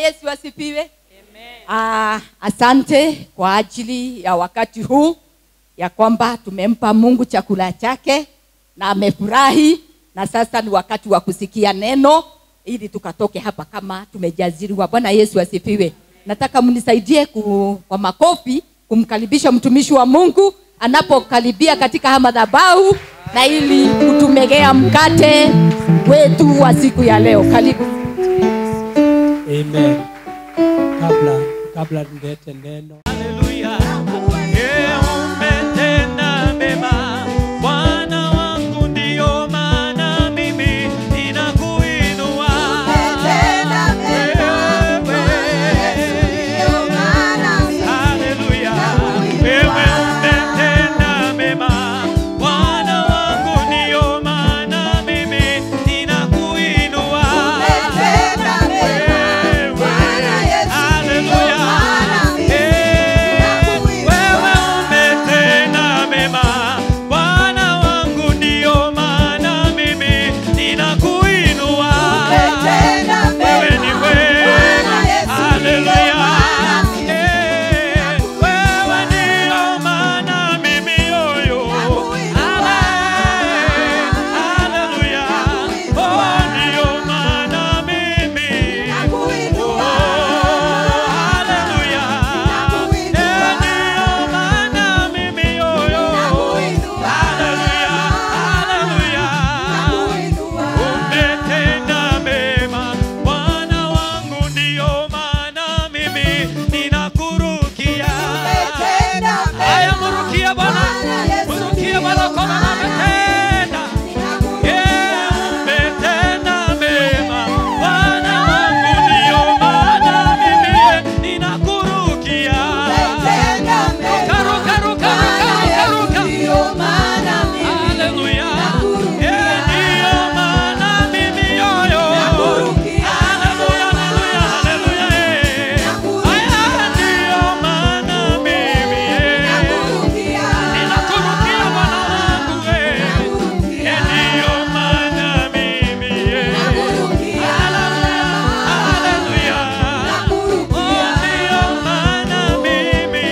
Yesu asifiwe. Ah, asante kwa ajili ya wakati huu ya kwamba tumempa Mungu chakula chake na amefurahi, na sasa ni wakati wa kusikia neno ili tukatoke hapa kama tumejaziriwa. Bwana Yesu asifiwe. Nataka mnisaidie ku, kwa makofi kumkaribisha mtumishi wa Mungu anapokaribia katika haya madhabahu na ili kutumegea mkate wetu wa siku ya leo. Karibu. Amen. Kabla kabla nilete neno Haleluya. Yeye umetenda mema. Bwana wangu ndiyo maana mimi ninakuinua. Wewe. Haleluya. Wewe umetenda mema. Bwana wangu ndiyo maana mimi ninakuinua. Wewe. Haleluya. Eh, wewe umetenda mema. Bwana wangu ndiyo maana mimi ninakuinua. Wewe ni wema. Haleluya. Eh, wewe ndiyo maana mimi yoyo. Amen. Haleluya. Oh, ndiyo maana mimi. Oh, haleluya. Eh, ndiyo maana mimi yoyo. Haleluya. Haleluya. Umetenda mema, Bwana wangu, ndiyo maana mimi ninakurukia. Haya, murukia Bwana, murukia Bwana kwa maana ametenda. Yeah, umetenda mema, Bwana wangu, ndiyo maana mimi ninakurukia. Ruka, ruka, ruka, ruka, ruka, ruka. Haleluya. Yeah, ndiyo maana mimi yoyo. Haleluya, haleluya, haleluya, eh. Haya, ndiyo maana mimi, eh. Ninakurukia Bwana wangu, eh. Eh, ndiyo maana mimi, eh. Haleluya, haleluya. Oh, ndiyo maana mimi.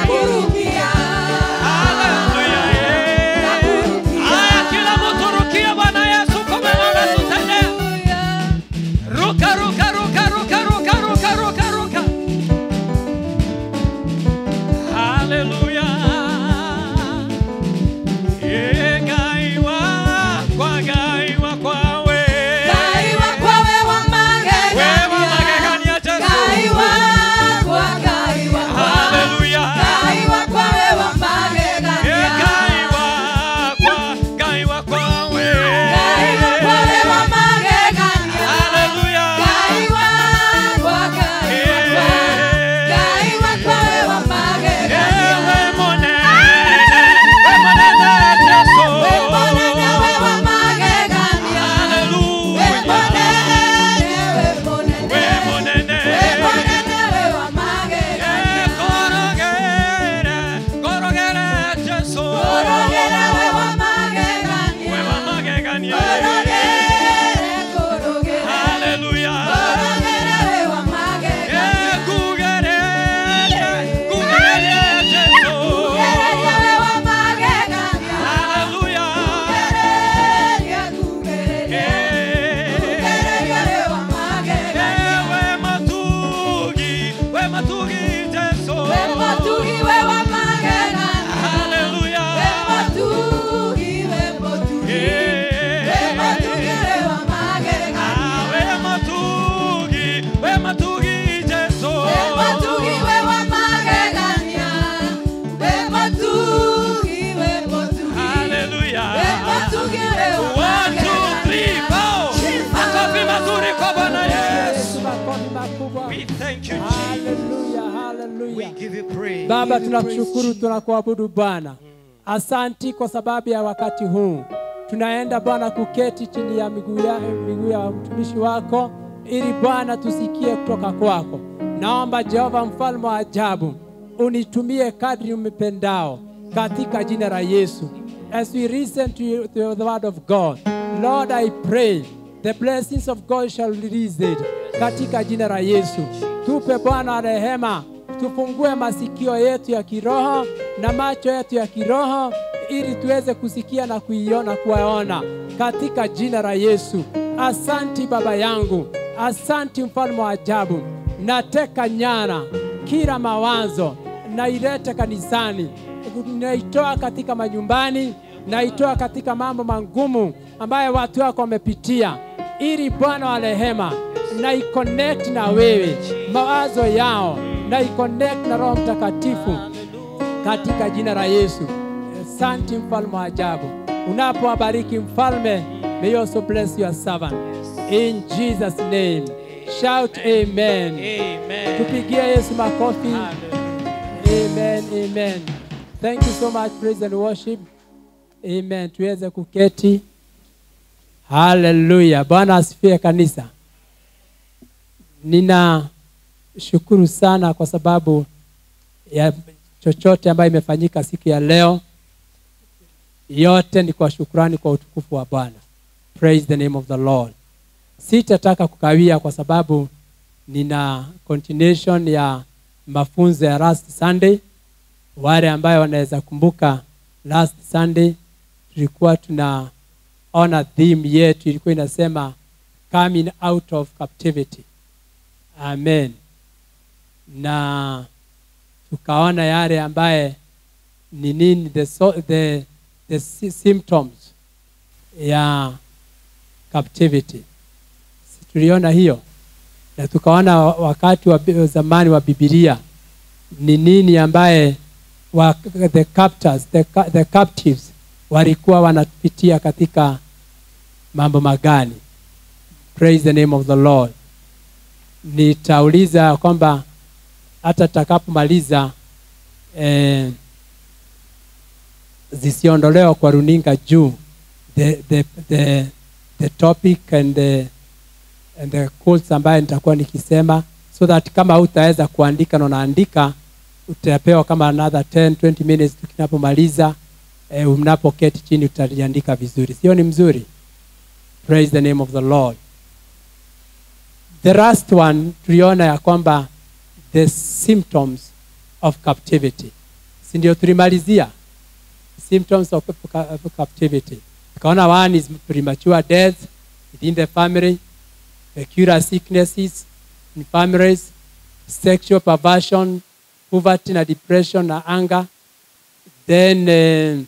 Haleluya, eh. Haya, kila mtu rukia Bwana Yesu kwa maana tutende. Ruka, ruka, ruka, ruka, ruka, ruka, ruka, ruka. Haleluya. Eh, gaiwa, kwa gaiwa kwawe. Wewe magegania Yesu. Haleluya. Eh, gaiwa, kwa gaiwa kwawe. Haleluya. Ewe monene, we monene Yesu. Haleluya. We monene. Eh, korogere, korogere Yesu. We wamagegania. Haleluya. Eh, kugere, kugere Yesu. Haleluya. Eh, we matugi, we matugi Yesu. Haleluya. Ah, we matugi, we matugi Yesu. Haleluya. One, two, three, four. Makofi mazuri kwa Bwana Yesu. makofi makubwa. We thank you, Jesus. Haleluya, We haleluya. give you praise. Baba, tunakushukuru, tunakuabudu Bwana. Asanti kwa sababu ya wakati huu. Tunaenda Bwana kuketi chini ya miguu ya, miguu ya mtumishi wako ili Bwana tusikie kutoka kwako. Naomba Jehova mfalme wa ajabu unitumie kadri umependao katika jina la Yesu. As we listen to, you, to the word of God, Lord, I pray the blessings of God shall release it katika jina la Yesu. Tupe Bwana rehema, tufungue masikio yetu ya kiroho na macho yetu ya kiroho ili tuweze kusikia na kuiona kuwaona katika jina la Yesu. Asanti Baba yangu, asanti mfalme wa ajabu. Nateka nyara kila mawazo, nailete kanisani, naitoa katika manyumbani, naitoa katika mambo magumu ambayo watu wako wamepitia, ili Bwana wa rehema na iconnect na wewe mawazo yao na iconnect na Roho Mtakatifu katika jina la Yesu. Asante mfalme wa ajabu, unapowabariki mfalme, may you also bless your servant in Jesus name. Shout amen. Amen. Tupigie Yesu makofi. Hallelujah. Amen, amen. Thank you so much praise and worship. Amen. Tuweze kuketi. Haleluya. Bwana asifiwe kanisa. Nina shukuru sana kwa sababu ya chochote ambayo imefanyika siku ya leo. Yote ni kwa shukrani kwa utukufu wa Bwana. Praise the name of the Lord. Sitataka kukawia kwa sababu nina continuation ya mafunzo ya last Sunday. Wale ambayo wanaweza kumbuka last Sunday tulikuwa tunaona theme yetu ilikuwa inasema coming out of captivity. Amen. Na tukaona yale ambaye ni nini the, so, the, the sy- symptoms ya captivity. Si tuliona hiyo na tukaona wa- wakati wa bi- zamani wa Biblia ni nini ambaye wa, the captors, the, ca- the captives walikuwa wanapitia katika mambo magani. Praise the name of the Lord. Nitauliza kwamba hata takapomaliza eh, zisiondolewa kwa runinga juu the, the, the, the topic and the, and the quotes ambayo nitakuwa nikisema so that kama hutaweza kuandika na unaandika utapewa kama another 10 20 minutes tukinapomaliza eh, mnapoketi chini utaliandika vizuri sio ni mzuri praise the name of the lord the last one tuliona ya kwamba the symptoms of captivity si ndio tulimalizia symptoms of, of captivity tukaona one is premature death within the family peculiar sicknesses in families sexual perversion poverty na depression na anger then uh,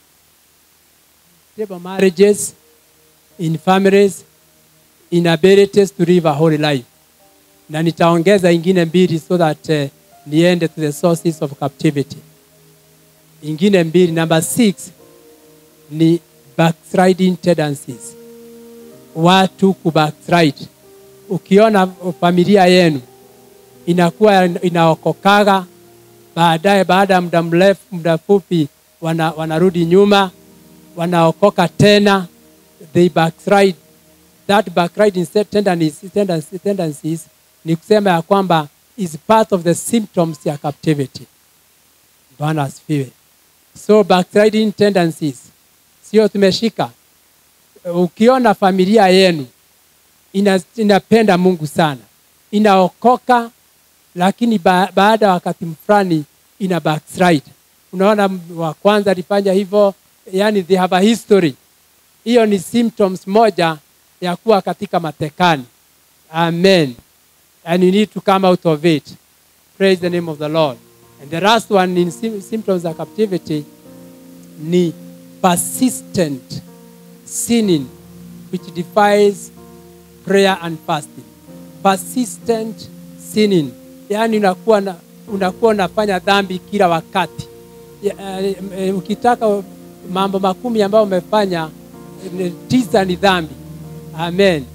stable marriages in families inabilities to live a holy life na nitaongeza ingine mbili so that uh, niende to the sources of captivity ingine mbili number six ni backsliding tendencies watu kubackslide ukiona familia yenu inakuwa inaokokaga baadaye baada ya muda mrefu muda fupi wana, wanarudi nyuma wanaokoka tena they backslide that backsliding tendencies, tendencies, tendencies ni kusema ya kwamba is part of the symptoms ya captivity bwana asifiwe so backsliding tendencies sio tumeshika ukiona familia yenu ina, inapenda mungu sana inaokoka lakini ba, baada ya wakati fulani ina backslide unaona m- wa kwanza alifanya hivyo yani they have a history hiyo ni symptoms moja ya kuwa katika matekani amen and you need to come out of it praise the name of the lord and the last one in sym- symptoms of captivity ni persistent sinning which defies prayer and fasting persistent sinning yaani unakuwa na, unakuwa unafanya dhambi kila wakati ya, eh, eh, ukitaka mambo makumi ambayo umefanya eh, tisa ni dhambi amen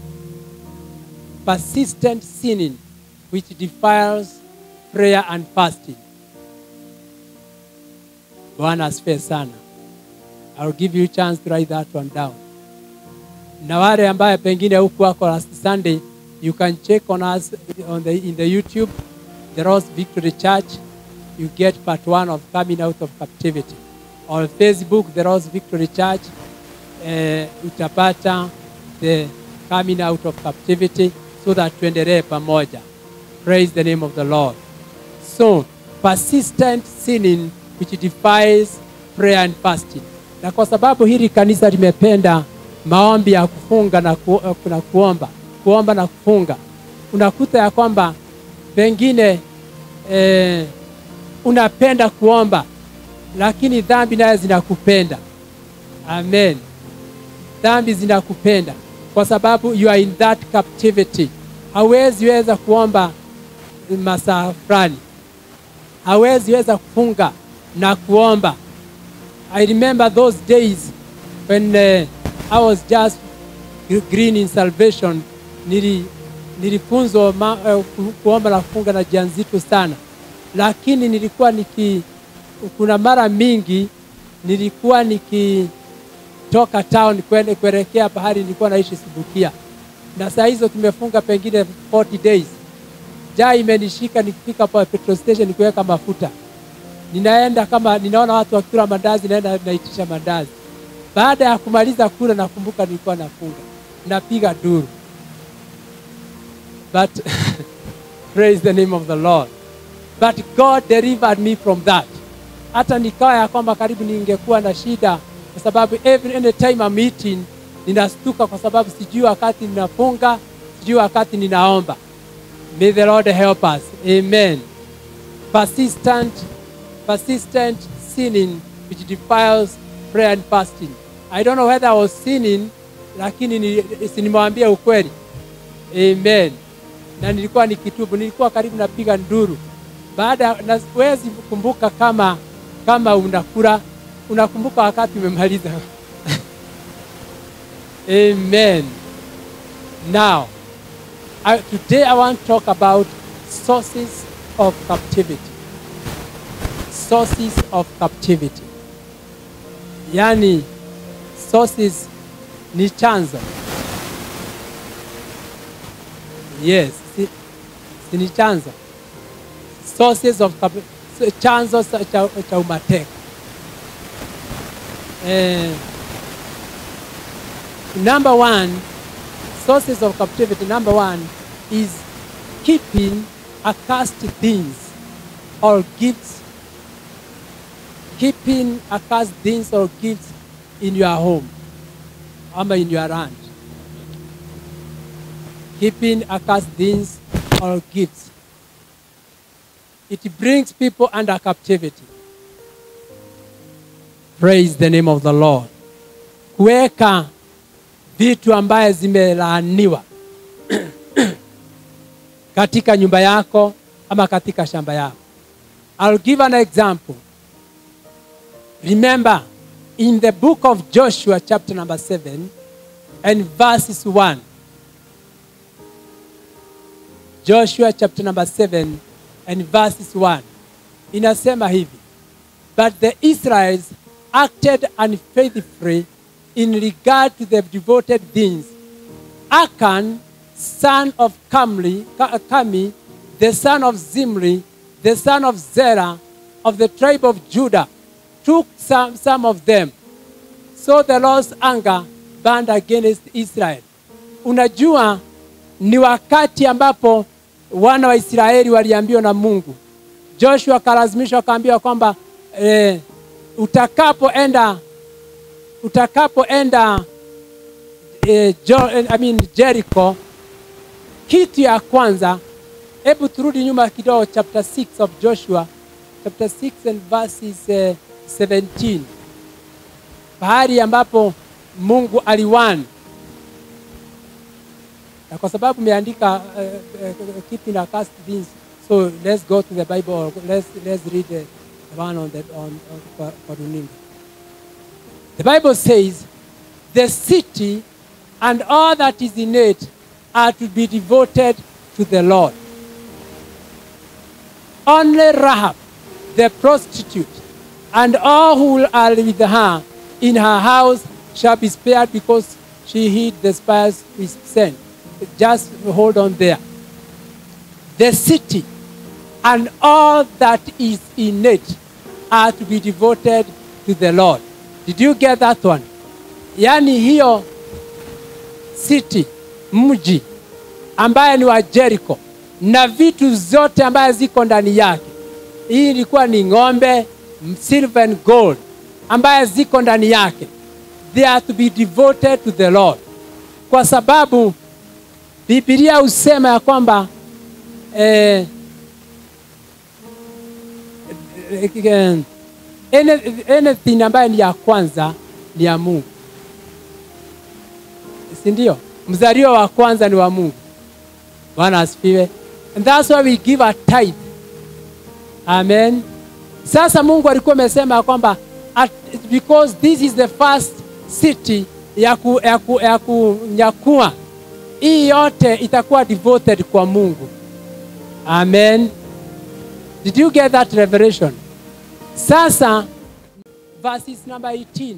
persistent sinning which defiles prayer and fasting bwana asifiwe sana I'll give you chance to write that one down na wale ambaye pengine huku wako last sunday you can check on us on the, in the youtube the rose victory church you get part one of coming out of captivity on facebook the rose victory church uh, utapata the coming out of captivity so that tuendelee pamoja praise the name of the lord so persistent sinning which defies prayer and fasting na kwa sababu hili kanisa limependa maombi ya kufunga na, ku, na kuomba kuomba na kufunga unakuta ya kwamba pengine eh, unapenda kuomba lakini dhambi naye zinakupenda amen dhambi zinakupenda kwa sababu you are in that captivity hawezi weza kuomba masaa fulani hawezi weza kufunga na kuomba i remember those days when uh, i was just green in salvation nili nilifunzwa ma, uh, ku- kuomba na kufunga na jia nzito sana lakini nilikuwa niki kuna mara mingi nilikuwa nikitoka town kwende kuelekea pahali nilikuwa naishi Subukia, na saa hizo tumefunga pengine 40 days. Jaa imenishika nikifika pa petrol station kuweka mafuta, ninaenda kama ninaona watu wakila mandazi, naenda naitisha mandazi. Baada ya kumaliza kula, nakumbuka nilikuwa nafunga, napiga duru, but praise the name of the Lord but God delivered me from that. Hata nikawa ya kwamba karibu ningekuwa na shida, kwa sababu every any time I'm eating ninastuka, kwa sababu sijui wakati ninafunga, sijui wakati ninaomba. May the Lord help us. Amen. Persistent, persistent sinning which defiles prayer and fasting. I don't know whether I was sinning, lakini ni- si nimewambia ukweli. Amen. Na nilikuwa nikitubu, nilikuwa karibu napiga nduru. Baada na siwezi kukumbuka kama kama unakula, unakumbuka wakati umemaliza. Amen. Now, I, today I want to talk about sources of captivity. Sources of captivity. Yani, sources ni chanzo. Yes, si, si ni chanzo. Sources of cap- so- chanzo sa- cha, cha umateka. Eh, number one, sources of captivity, number one is keeping accursed things or gifts. Keeping accursed things or gifts in your home or in your land. Keeping accursed things or gifts. It brings people under captivity. Praise the name of the Lord. Kuweka vitu ambaye zimelaaniwa katika nyumba yako ama katika shamba yako. I'll give an example. Remember, in the book of Joshua, chapter number 7, and verses 1. Joshua chapter number 7 and verses 1. Inasema hivi. But the Israelites acted unfaithfully in regard to the devoted things. Achan, son of Kamli, Ka- Kami, the son of Zimri, the son of Zerah, of the tribe of Judah, took some, some of them. So the Lord's anger burned against Israel. Unajua ni wakati ambapo wana wa Israeli waliambiwa na Mungu. Joshua akalazimishwa akaambiwa kwamba eh, utakapoenda utakapoenda eh, jo, eh, I mean Jericho, kitu ya kwanza, hebu turudi nyuma kidogo, chapter 6 of Joshua, chapter 6 and verses eh, 17, pahali ambapo Mungu aliwani na kwa sababu umeandika uh, uh, keeping accursed things so let's go to the bible or let's, let's read the one on the on, on kwa, kwa runinga the bible says the city and all that is in it are to be devoted to the lord only rahab the prostitute and all who are with her in her house shall be spared because she hid the spies we sent just hold on there. The city and all that is in it are to be devoted to the Lord. Did you get that one? Yaani hiyo city, mji ambaye ni wa Jericho na vitu zote ambaye ziko ndani yake. Hii ilikuwa ni ng'ombe, silver and gold ambaye ziko ndani yake. They are to be devoted to the Lord, kwa sababu Biblia husema ya kwamba eh, eh, any- anything ambayo ni ya kwanza ni ya Mungu, si ndio? Mzaliwa wa kwanza ni wa Mungu. Bwana asifiwe. And that's why we give a tithe. Amen. Sasa Mungu alikuwa amesema ya kwamba at- because this is the first city ya, ku, ya, ku, ya kunyakua hii yote itakuwa devoted kwa Mungu. Amen. Did you get that revelation? Sasa verses number 18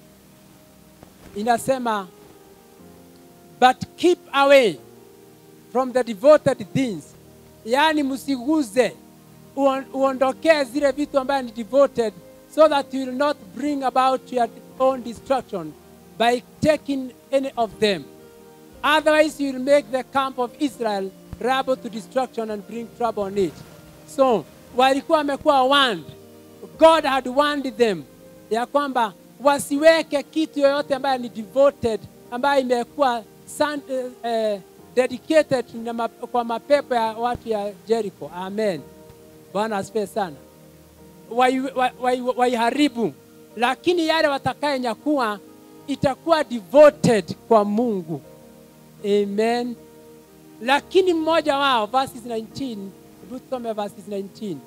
inasema but keep away from the devoted things, yaani msiguze, uon- uondokee zile vitu ambayo ni devoted, so that you will not bring about your own destruction by taking any of them. Otherwise, you will make the camp of Israel liable to destruction and bring trouble on it. So, walikuwa wamekuwa warned. God had warned them ya kwamba wasiweke kitu yoyote ambayo ni devoted, ambayo imekuwa san- eh, eh, dedicated na ma, kwa mapepo ya watu ya Jericho. Amen. Bwana asifiwe sana. Waiharibu wai, wai, waiharibu. lakini yale watakayenyakua itakuwa devoted kwa Mungu. Amen. Lakini mmoja wao verses 19, hebu tusome verses 19.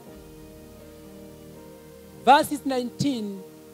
Verses 19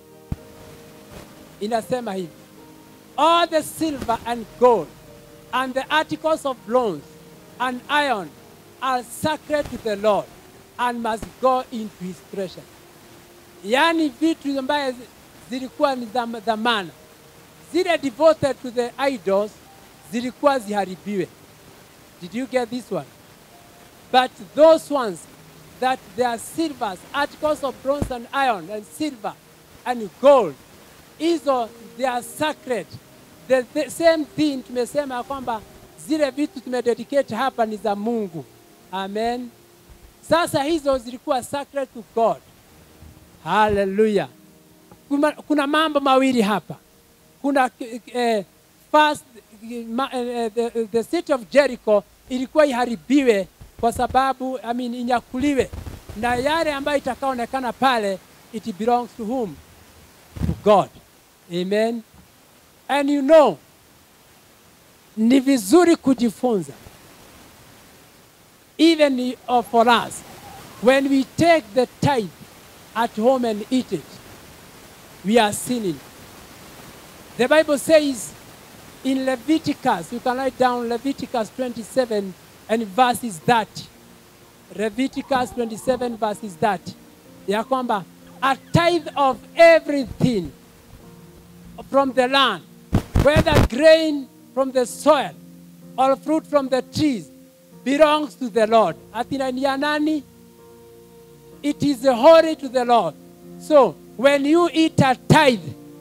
inasema hivi. All the silver and gold and the articles of bronze and iron are sacred to the Lord and must go into his treasure. Yaani vitu ambaye zi- zilikuwa ni dham- dhamana zile devoted to the idols zilikuwa ziharibiwe. Did you get this one? But those ones that they are silvers, articles of bronze and iron and silver and gold, hizo they are sacred. The, the same thing tumesema ya kwamba zile vitu tumededicate hapa ni za Mungu. Amen. Sasa hizo zilikuwa sacred to God. Hallelujah. Kuna, kuna mambo mawili hapa. Kuna eh, first ma, eh, the, the city of Jericho ilikuwa iharibiwe kwa sababu I mean, inyakuliwe na yale ambayo itakaonekana pale it belongs to whom? To God. Amen. And you know, ni vizuri kujifunza even uh, for us when we take the tithe at home and eat it we are sinning the bible says in leviticus you can write down leviticus 27 and verses 30 leviticus 27 verses 30 ya kwamba a tithe of everything from the land, whether grain from the soil or fruit from the trees, belongs to the Lord. Atina ni ya nani? It is holy to the Lord. So when you eat a tithe,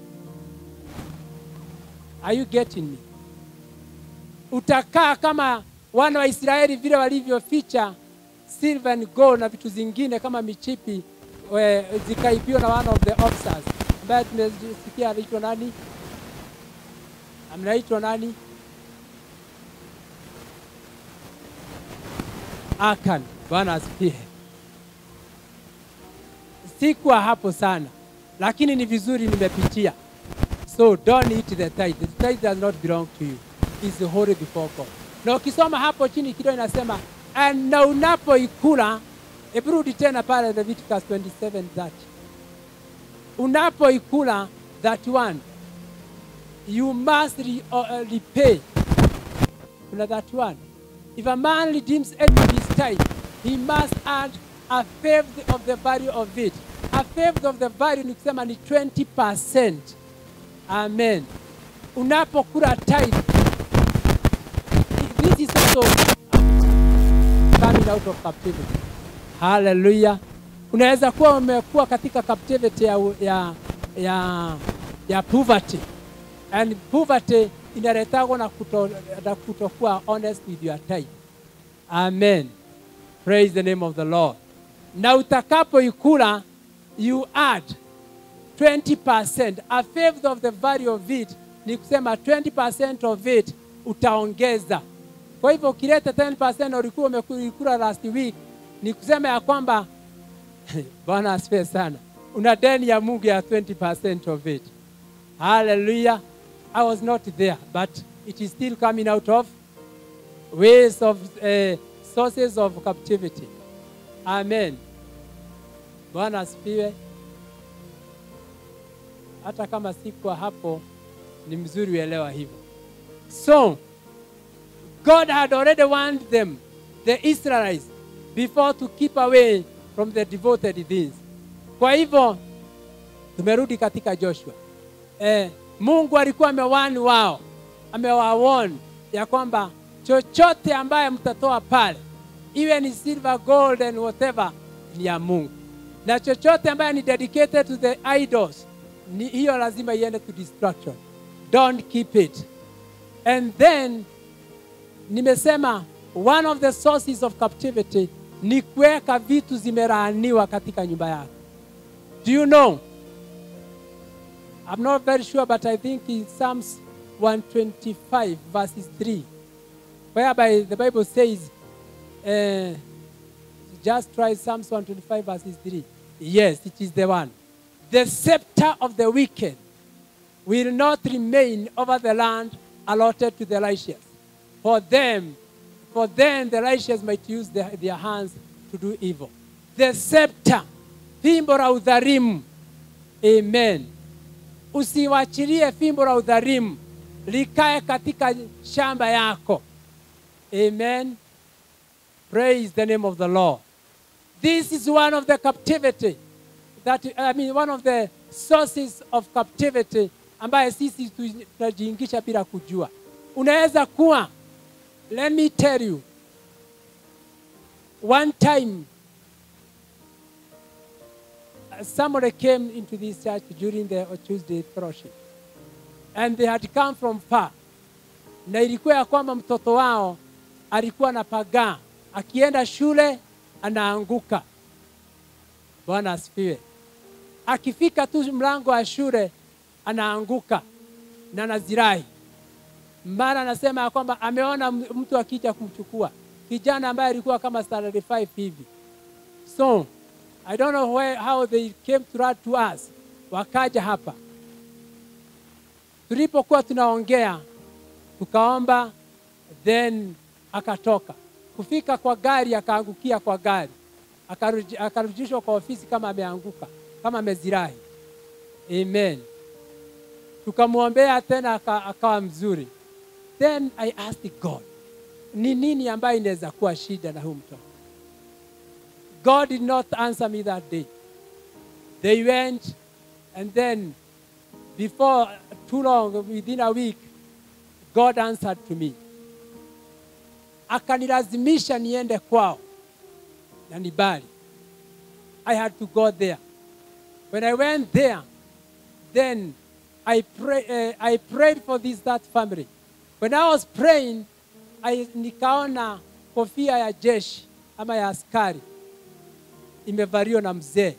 are you getting me? Utakaa kama wana wa Israeli vile walivyoficha silver and gold na vitu zingine kama michipi we, zikaibiwa na one of the officers ambaye tumesikia anaitwa nani? Anaitwa nani? Akan. Bwana asifiwe. Sikuwa hapo sana, lakini ni vizuri nimepitia. So don't eat the tithe. The tithe does not belong to you. It's holy before God. Na ukisoma hapo chini kidogo inasema "And na unapoikula, hebu rudi tena pale Leviticus 27:30 unapoikula that one you must re, uh, repay kuna that one if a man redeems any of his tithe he must add a fifth of the value of it a fifth of the value ni kusema ni 20 amen unapokula tithe this is also coming out of captivity hallelujah unaweza kuwa umekuwa katika captivity ya, ya, ya, ya poverty and poverty inaletagwa na, kuto, na kutokuwa honest with your time. Amen. Praise the name of the Lord. Na utakapoikula you add 20%, a fifth of the value of it, ni kusema 20% of it utaongeza. Kwa hivyo ukileta 10% ulikuwa umekula last week, ni kusema ya kwamba Bwana asifiwe sana, una deni ya Mungu ya 20% of it. Hallelujah. I was not there, but it is still coming out of ways of uh, sources of captivity. Amen. Bwana asifiwe. Hata kama sikuwa hapo, ni mzuri uelewa hivyo. So, God had already warned them, the Israelites, before to keep away from the devoted things. Kwa hivyo tumerudi katika Joshua. Eh, Mungu alikuwa amewani wao, amewawarn ya kwamba chochote ambaye mtatoa pale, iwe ni silver, gold and whatever, ni ya Mungu, na chochote ambaye ni dedicated to the idols, ni hiyo lazima iende to destruction. Don't keep it. And then nimesema one of the sources of captivity ni kuweka vitu zimelaaniwa katika nyumba yako. Do you know? I'm not very sure, but I think in Psalms 125, verses 3, whereby the Bible says, uh, just try Psalms 125, verses 3. Yes, it is the one. The scepter of the wicked will not remain over the land allotted to the righteous. For them, for then the righteous might use their, their hands to do evil. The scepter, fimbo la udhalimu. Amen. Usiwachilie fimbo la udhalimu likae katika shamba yako. Amen. Praise the name of the Lord. This is one of the captivity that I mean one of the sources of captivity ambaye sisi tunajiingisha bila kujua. Unaweza kuwa let me tell you one time uh, somebody came into this church during the Tuesday fellowship and they had come from far na ilikuwa ya kwamba mtoto wao alikuwa na pagaa akienda shule anaanguka bwana asifiwe akifika tu mlango wa shule anaanguka na nazirai mara anasema ya kwamba ameona mtu akija kumchukua kijana ambaye alikuwa kama standard 5 hivi so i don't know where, how they came to, write to us wakaja hapa tulipokuwa tunaongea tukaomba then akatoka kufika kwa gari akaangukia kwa gari Akaruji- akarudishwa kwa ofisi kama ameanguka kama amezirahi amen tukamwombea tena aka- akawa mzuri then i asked god ni nini ambayo inaweza kuwa shida na huu mtoto god did not answer me that day they went and then before too long within a week god answered to me akanilazimisha niende kwao na nibali i had to go there when i went there then I, pray, uh, I prayed for this that family. When I was praying, I, nikaona kofia ya jeshi ama ya askari imevaliwa na mzee.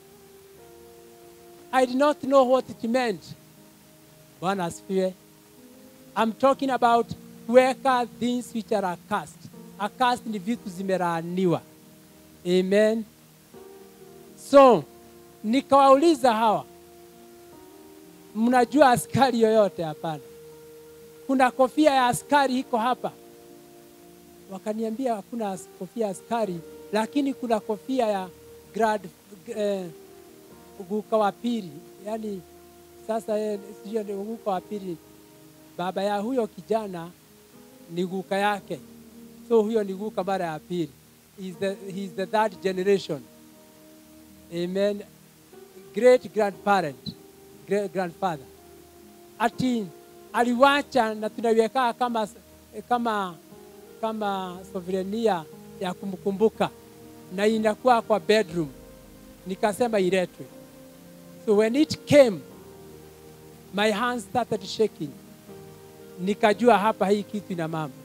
I did not know what it meant. Bwana asifiwe. I'm talking about kuweka things which are accursed. Accursed ni vitu zimelaaniwa. Amen. So nikawauliza hawa mnajua askari yoyote? Hapana. Kuna kofia ya askari iko hapa? Wakaniambia hakuna as- kofia ya askari, lakini kuna kofia ya grad, eh, guka wa pili, yaani sasa yeye sijui ni guka wa pili, baba ya huyo kijana ni guka yake, so huyo ni guka mara ya pili. He's the, he's the third generation. Amen. Great grandparent, great grandfather. Ati aliwacha na tunaiweka kama kama kama souvenir ya kumkumbuka na inakuwa kwa bedroom. Nikasema iletwe. So when it came, my hands started shaking. nikajua hapa hii kitu ina mambo.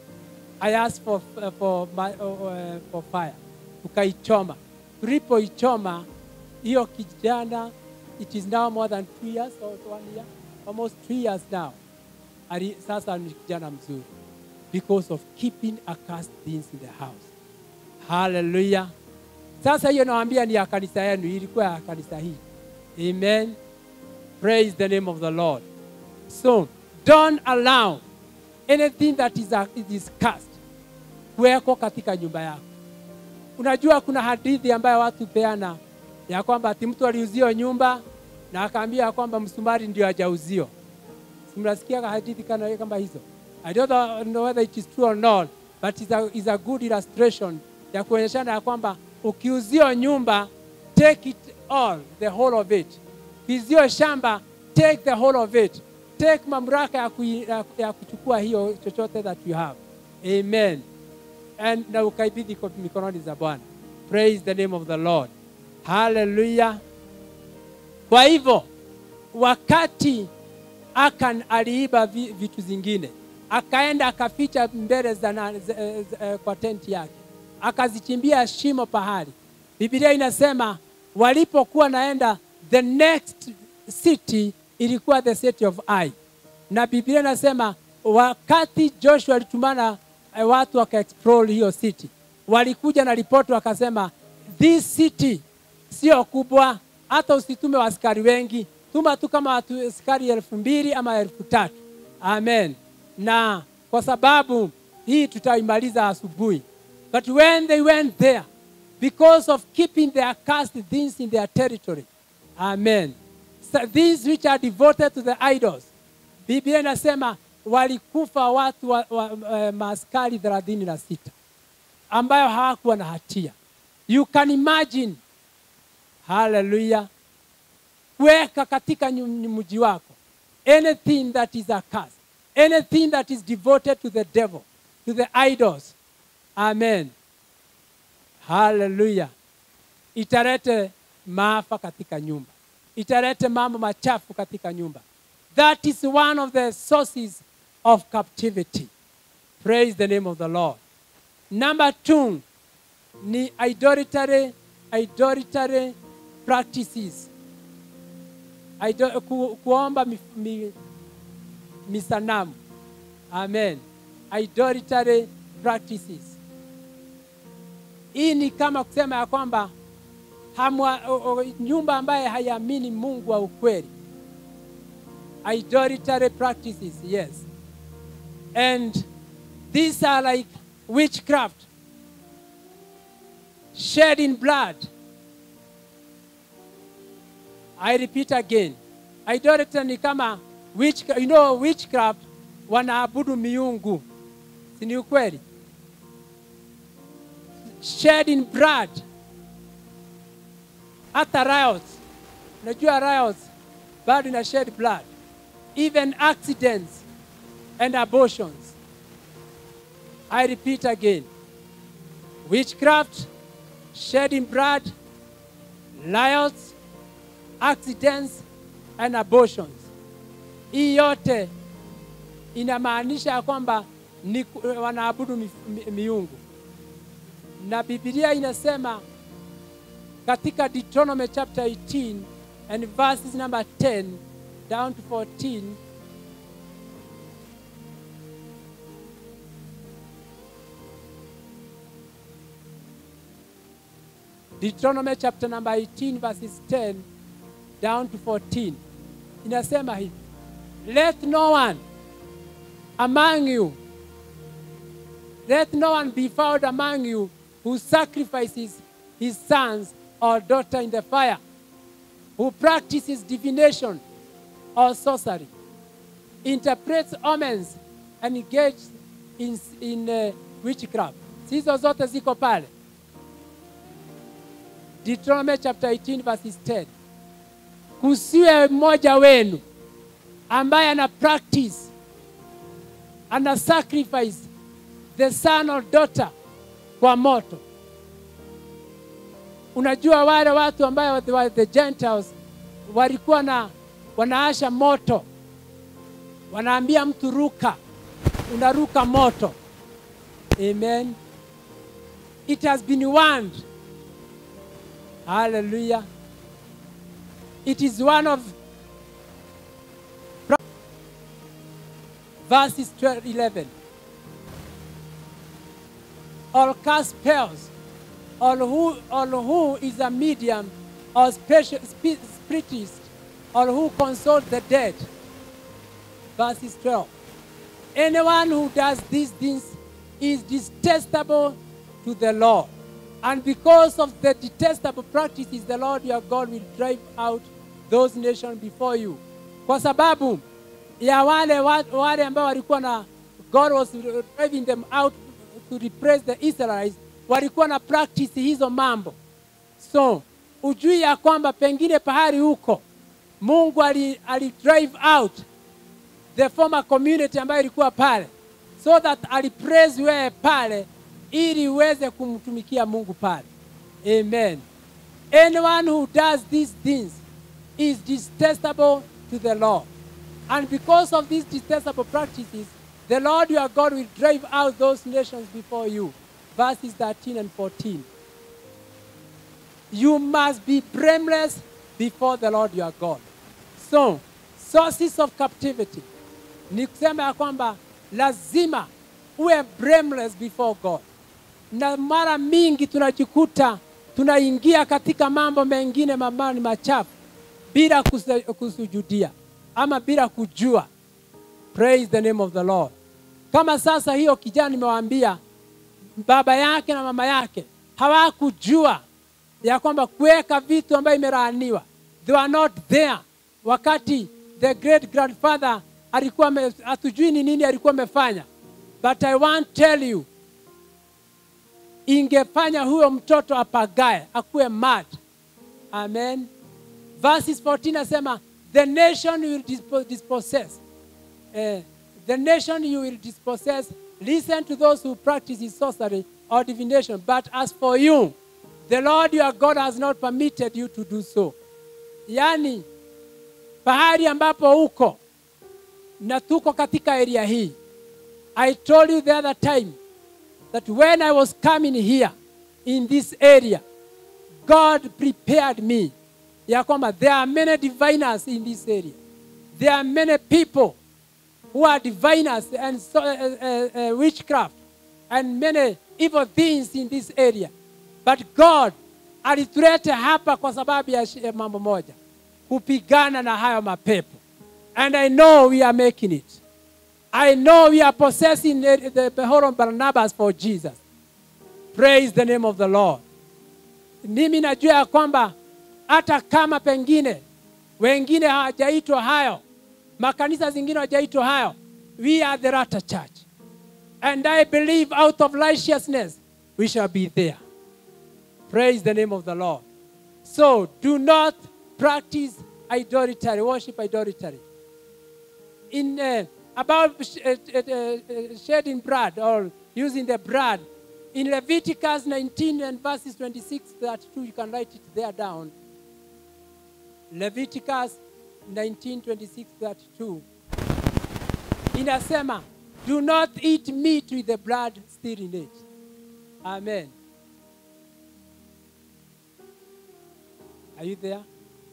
I asked for, for, my, uh, for fire, tukaichoma. Tulipoichoma hiyo kijana, it is now more than two years or one year, almost three years now. Ali, sasa ni kijana mzuri because of keeping accursed things in the house. Hallelujah. Sasa hiyo nawaambia ni ya kanisa yenu, ilikuwa ya kanisa hii. Amen. Praise the name of the Lord. So, don't allow anything that is, a, it is cast kuweko katika nyumba yako. Unajua kuna hadithi ambayo watu peana ya kwamba ati mtu aliuziwa nyumba na akaambia kwamba msumari ndio hajauzio. Si Mnasikia hadithi kana kama hizo? I don't know whether it is true or not, but it's a, it's a good illustration ya kuonyeshana ya kwamba ukiuzio nyumba take it all, the whole of it. Ukiuzio shamba take the whole of it. Take mamlaka ya, kui, ya, ya kuchukua hiyo chochote that you have. Amen. And na ukaibidhi kwa mikononi za Bwana. Praise the name of the Lord. Hallelujah. Kwa hivyo wakati Akan aliiba vi- vitu zingine, akaenda akaficha mbele za, na, za, za, eh, kwa tenti yake, akazichimbia shimo pahali. Biblia inasema walipokuwa naenda, the next city ilikuwa the city of Ai, na Biblia inasema wakati Joshua alitumana eh, watu wakaexplore hiyo city, walikuja na ripoti wakasema, this city sio kubwa, hata usitume askari wengi, tuma tu kama watu askari elfu mbili ama elfu tatu. Amen. Na kwa sababu hii tutaimaliza asubuhi. But when they went there, because of keeping their cursed things in their territory, amen. So these which are devoted to the idols, Biblia inasema walikufa watu wa, wa, wa, maaskari thelathini na sita ambayo hawakuwa na hatia. You can imagine haleluya weka katika nyu- mji wako anything that is a curse anything that is devoted to the devil to the idols amen haleluya italete maafa katika nyumba italete mambo machafu katika nyumba that is one of the sources of captivity praise the name of the lord number two ni idolatry, idolatry practices. Ido, ku, kuomba mi, mi, misanamu. Amen. Idolatry practices. Hii ni kama kusema ya kwamba hamwa, o, o, nyumba ambaye haiamini Mungu wa ukweli. Idolatry practices, yes. And these are like witchcraft shedding blood. I repeat again. Idolatry ni kama witch, you know witchcraft wanaabudu miungu. Si ni ukweli? Shedding blood. Hata riots. Unajua riots bado ina shed blood. Even accidents and abortions. I repeat again. Witchcraft, shedding blood, riots, accidents and abortions. Hii yote inamaanisha ya kwamba ni wanaabudu mi, mi, miungu, na Biblia inasema katika Deuteronomy chapter 18 and verses number 10 down to 14 Deuteronomy chapter number 18 verses 10 down to 14 inasema hivi let no one among you let no one be found among you who sacrifices his sons or daughter in the fire who practices divination or sorcery interprets omens and engages in, in uh, witchcraft sizo zote ziko pale Deuteronomy chapter 18 verses 10. Kusiwe mmoja wenu ambaye ana practice ana sacrifice the son or daughter kwa moto. Unajua wale watu ambayo the, the Gentiles walikuwa na wanaasha moto wanaambia mtu ruka unaruka moto amen it has been warned hallelujah it is one of verses 12, 11 or cast spells or who, or who is a medium or special, spi- spiritist or who consults the dead verses 12 anyone who does these things is detestable to the Lord. And because of the detestable practices, the Lord your God will drive out those nations before you. Kwa sababu ya wale wa- wale ambao walikuwa na God was driving them out to repress the Israelites, walikuwa na practice hizo mambo. So ujui ya kwamba pengine pahali huko Mungu ali, ali drive out the former community ambayo ilikuwa pale so that alipraise wewe pale ili uweze kumtumikia mungu pale amen anyone who does these things is detestable to the lord and because of these detestable practices the lord your god will drive out those nations before you verses 13 and 14 you must be blameless before the Lord your God. So, sources of captivity ni kusema ya kwamba lazima uwe blameless before God. Na mara mingi tunajikuta tunaingia katika mambo mengine ambayo ni machafu bila kusa- kusujudia ama bila kujua. Praise the name of the Lord. Kama sasa hiyo kijana nimewaambia baba yake na mama yake hawakujua ya kwamba kuweka vitu ambayo imelaaniwa they were not there wakati the great grandfather alikuwa ame- hatujui ni nini alikuwa amefanya but i want tell you ingefanya huyo mtoto apagae akuwe mad amen verses 14 asema the nation you will dispo- dispossess Eh, the nation you will dispossess, listen to those who practice sorcery or divination. But as for you, the Lord your God has not permitted you to do so. Yani, pahali ambapo uko na tuko katika area hii. I told you the other time that when I was coming here in this area, God prepared me. Ya kwamba there are many diviners in this area. There are many people who are diviners and so, uh, uh, uh, witchcraft and many evil things in this area. But God alituleta hapa kwa sababu ya shi- ya mambo moja, kupigana na hayo mapepo. And I know we are making it. I know we are possessing the, the Behoron Barnabas for Jesus. Praise the name of the Lord. Mimi najua ya kwamba hata kama pengine wengine hawajaitwa hayo, makanisa zingine hawajaitwa hayo, we are the latter church. And I believe out of righteousness we shall be there. Praise the name of the Lord. So do not practice idolatry, worship idolatry. In uh, about sh- uh, uh, uh, shedding blood or using the blood, in Leviticus 19 and verses 26 32, you can write it there down. Leviticus 19 26 32 inasema do not eat meat with the blood still in it amen are you there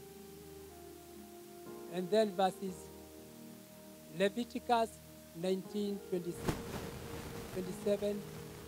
and then verses leviticus 19 26 27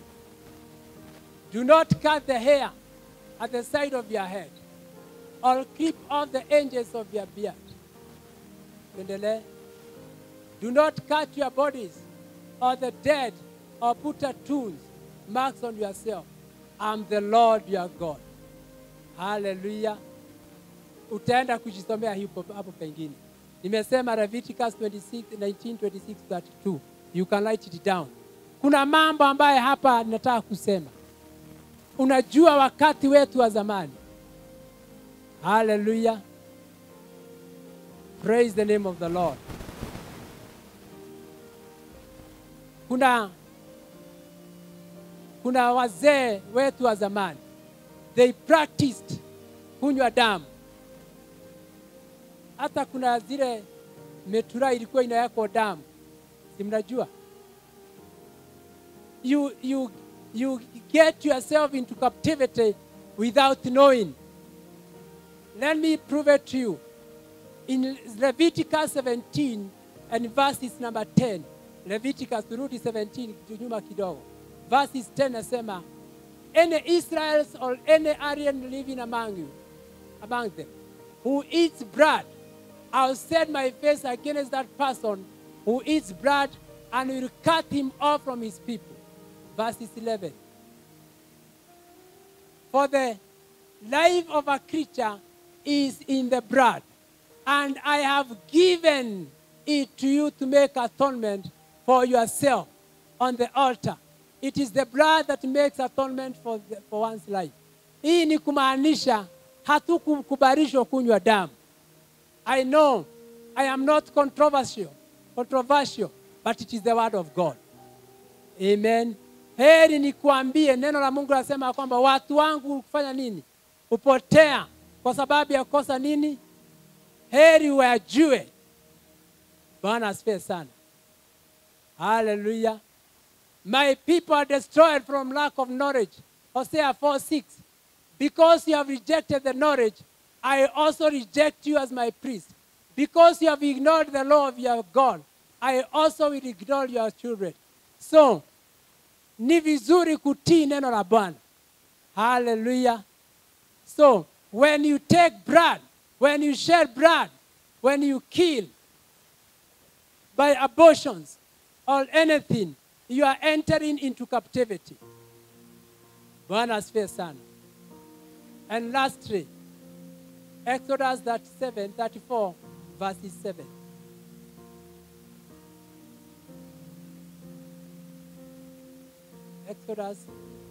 do not cut the hair at the side of your head or clip off the edges of your beard. Tuendelee. Do not cut your bodies or the dead or put tattoos, marks on yourself. I'm the Lord your God. Hallelujah. Utaenda kujisomea hapo hapo pengine. Nimesema Leviticus 26, 19, 26, 32. You can write it down. Kuna mambo ambayo hapa nataka kusema. Unajua wakati wetu wa zamani Hallelujah. Praise the name of the Lord. Kuna kuna wazee wetu wa zamani. They practiced kunywa damu. Hata kuna zile metura ilikuwa inawekwa damu si mnajua you, you, you get yourself into captivity without knowing let me prove it to you in leviticus 17 and verses number 10 leviticus turudi 17 nyuma kidogo verses 10 nasema any israels or any aryan living among you among them who eats blood i'll set my face against that person who eats blood and will cut him off from his people verses 11 for the life of a creature is in the blood, and I have given it to you to make atonement for yourself on the altar. It is the blood that makes atonement for, the, for one's life. Hii ni kumaanisha hatukukubalishwa kunywa damu. I know I am not controversial, controversial, but it is the word of God. Amen. Heri nikuambie, neno la Mungu linasema kwamba watu wangu kufanya nini? Hupotea kwa sababu ya kosa nini? Heri wajue. Bwana asifiwe sana. Hallelujah. My people are destroyed from lack of knowledge. Hosea 4 6. Because you have rejected the knowledge, I also reject you as my priest. Because you have ignored the law of your God, I also will ignore your children. So, ni vizuri kutii neno la Bwana. Hallelujah. So, when you take blood, when you shed blood, when you kill by abortions or anything, you are entering into captivity. Bwana asifiwe sana. And lastly, Exodus 37, 34, verses 7. Exodus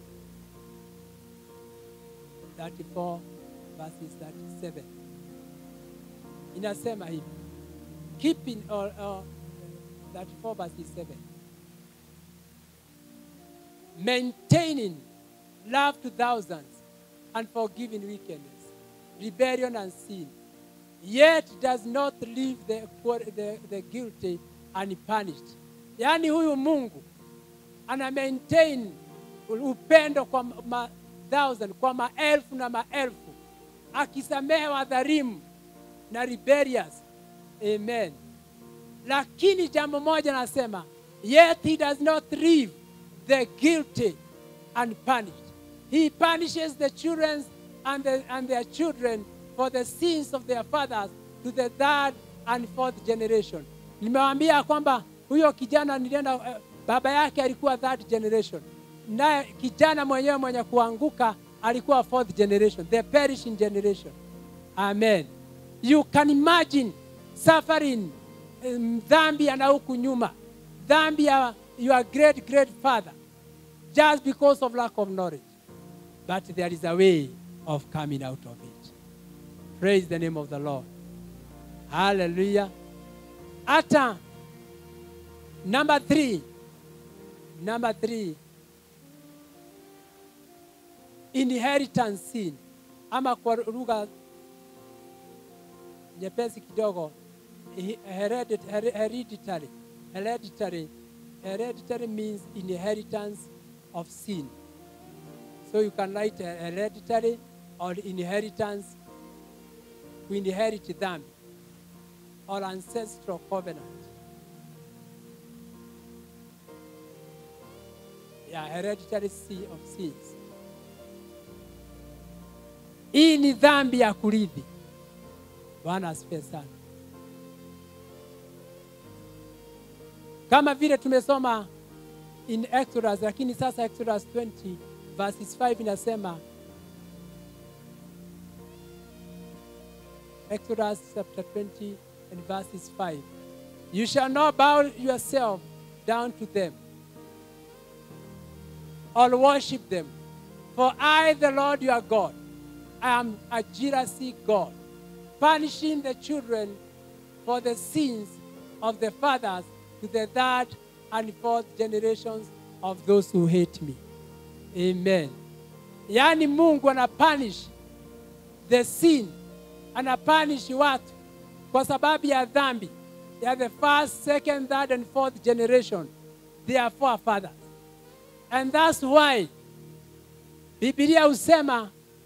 34 verses 37 inasema hivi keeping or, or 34 verses 7 maintaining love to thousands and forgiving wickedness rebellion and sin yet does not leave the, the, the guilty unpunished yaani huyu mungu ana maintain upendo kwa ma thousand, kwa maelfu na maelfu, akisamehe wadhalimu na rebellious. Amen. Lakini jambo moja nasema, yet he does not leave the guilty unpunished. He punishes the children and, the, and their children for the sins of their fathers to the third and fourth generation. Nimewaambia kwamba huyo kijana nilienda, uh, baba yake alikuwa third generation naye kijana mwenyewe mwenye kuanguka alikuwa fourth generation, the perishing generation. Amen. You can imagine suffering um, dhambi ya na huku nyuma, dhambi ya your great great father, just because of lack of knowledge. But there is a way of coming out of it. Praise the name of the Lord. Hallelujah. Hata number three, number three, inheritance sin ama kwa lugha nyepesi kidogo heredit- here- hereditary hereditary hereditary means inheritance of sin so you can write he- hereditary or inheritance to inherit dhambi or ancestral covenant yeah hereditary sin of sins hii ni dhambi ya kurithi. Bwana asifiwe sana. Kama vile tumesoma in Exodus, lakini sasa Exodus 20 verses 5 inasema Exodus chapter 20 and verses 5 You shall not bow yourself down to them or worship them, for I, the Lord your God, I am a jealousy God, punishing the children for the sins of the fathers to the third and fourth generations of those who hate me. Amen. Yaani Mungu anapunish the sin, anapunish watu kwa sababu ya dhambi They are the first, second, third, and fourth generation. They are forefathers. And that's why Biblia husema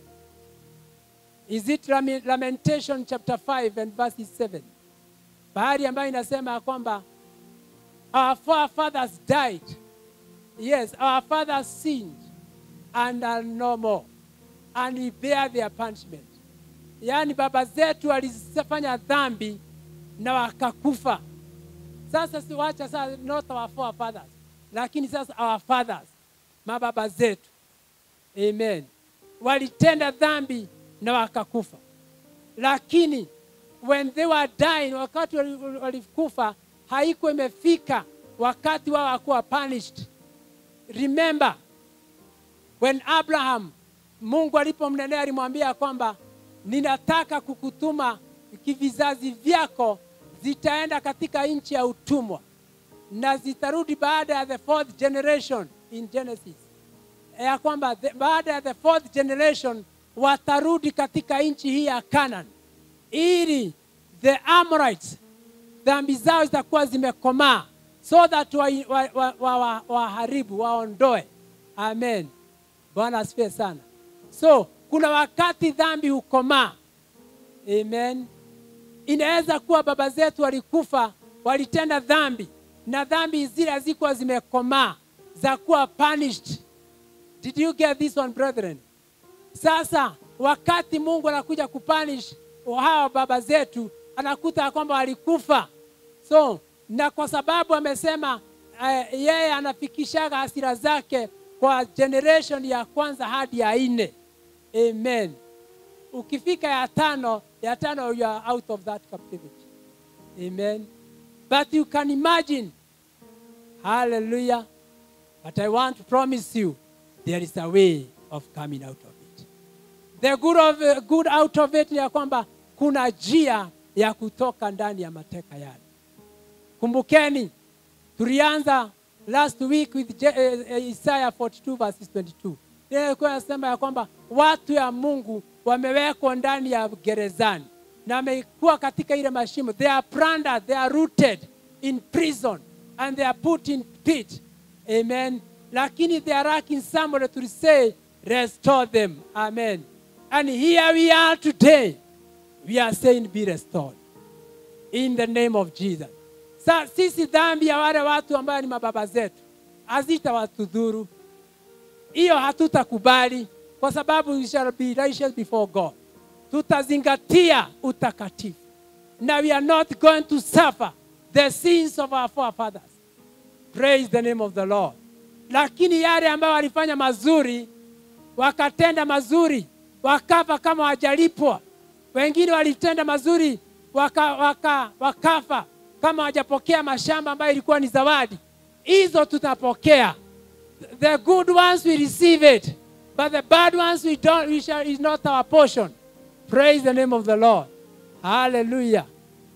is it Lame- Lamentation chapter 5 and verse 7 bahari ambayo inasema ya kwamba our forefathers died yes our fathers sinned and are no more and we bear their punishment yaani baba zetu walifanya dhambi na wakakufa sasa siwacha sasa not our forefathers lakini sasa our fathers mababa zetu amen walitenda dhambi na wakakufa lakini when they were dying wakati wali- walikufa haikuwa imefika wakati wao wakuwa punished remember when abraham mungu alipomnenea alimwambia kwamba ninataka kukutuma kivizazi vyako zitaenda katika nchi ya utumwa na zitarudi baada ya the fourth generation in genesis ya kwamba the, baada ya the fourth generation watarudi katika nchi hii ya Canaan ili the Amorites dhambi zao zitakuwa zimekomaa so that waharibu wa, wa, wa, wa, waharibu, waondoe. Amen. Bwana asifiwe sana. So kuna wakati dhambi hukomaa. Amen. Inaweza kuwa baba zetu walikufa, walitenda dhambi na dhambi zile hazikuwa zimekomaa za kuwa punished. Did you get this one brethren? Sasa wakati Mungu anakuja kupunish hawa baba zetu, anakuta ya kwamba walikufa. So na kwa sababu amesema uh, yeye anafikishaga hasira zake kwa generation ya kwanza hadi ya nne. Amen. Ukifika ya tano, ya tano you are out of that captivity. Amen. But you can imagine. Hallelujah. But I want to promise you there is a way of coming out of it. The good, of, good out of it ni ya kwamba kuna njia ya kutoka ndani ya mateka yale. Kumbukeni, tulianza last week with Je- eh, eh, Isaiah 42 verses 22. Ile ilikuwa inasema ya kwamba watu ya Mungu wamewekwa ndani ya gerezani na wamekuwa katika ile mashimo. They are plundered, they are rooted in prison and they are put in pit. Amen. Lakini they are lacking somebody to say, restore them. Amen. And here we are today. We are saying, be restored in the name of Jesus. Sa, sisi dhambi ya wale watu ambayo ni mababa zetu hazitawatudhuru. Hiyo hatutakubali kwa sababu we shall be righteous before God. Tutazingatia utakatifu. Na we are not going to suffer the sins of our forefathers. Praise the name of the Lord. Lakini yale ambayo walifanya mazuri, wakatenda mazuri, wakafa kama wajalipwa. Wengine walitenda mazuri, waka, waka, wakafa kama wajapokea mashamba ambayo ilikuwa ni zawadi. Hizo tutapokea. The good ones we receive it, but the bad ones we don't, we shall, is not our portion. Praise the name of the Lord. Hallelujah.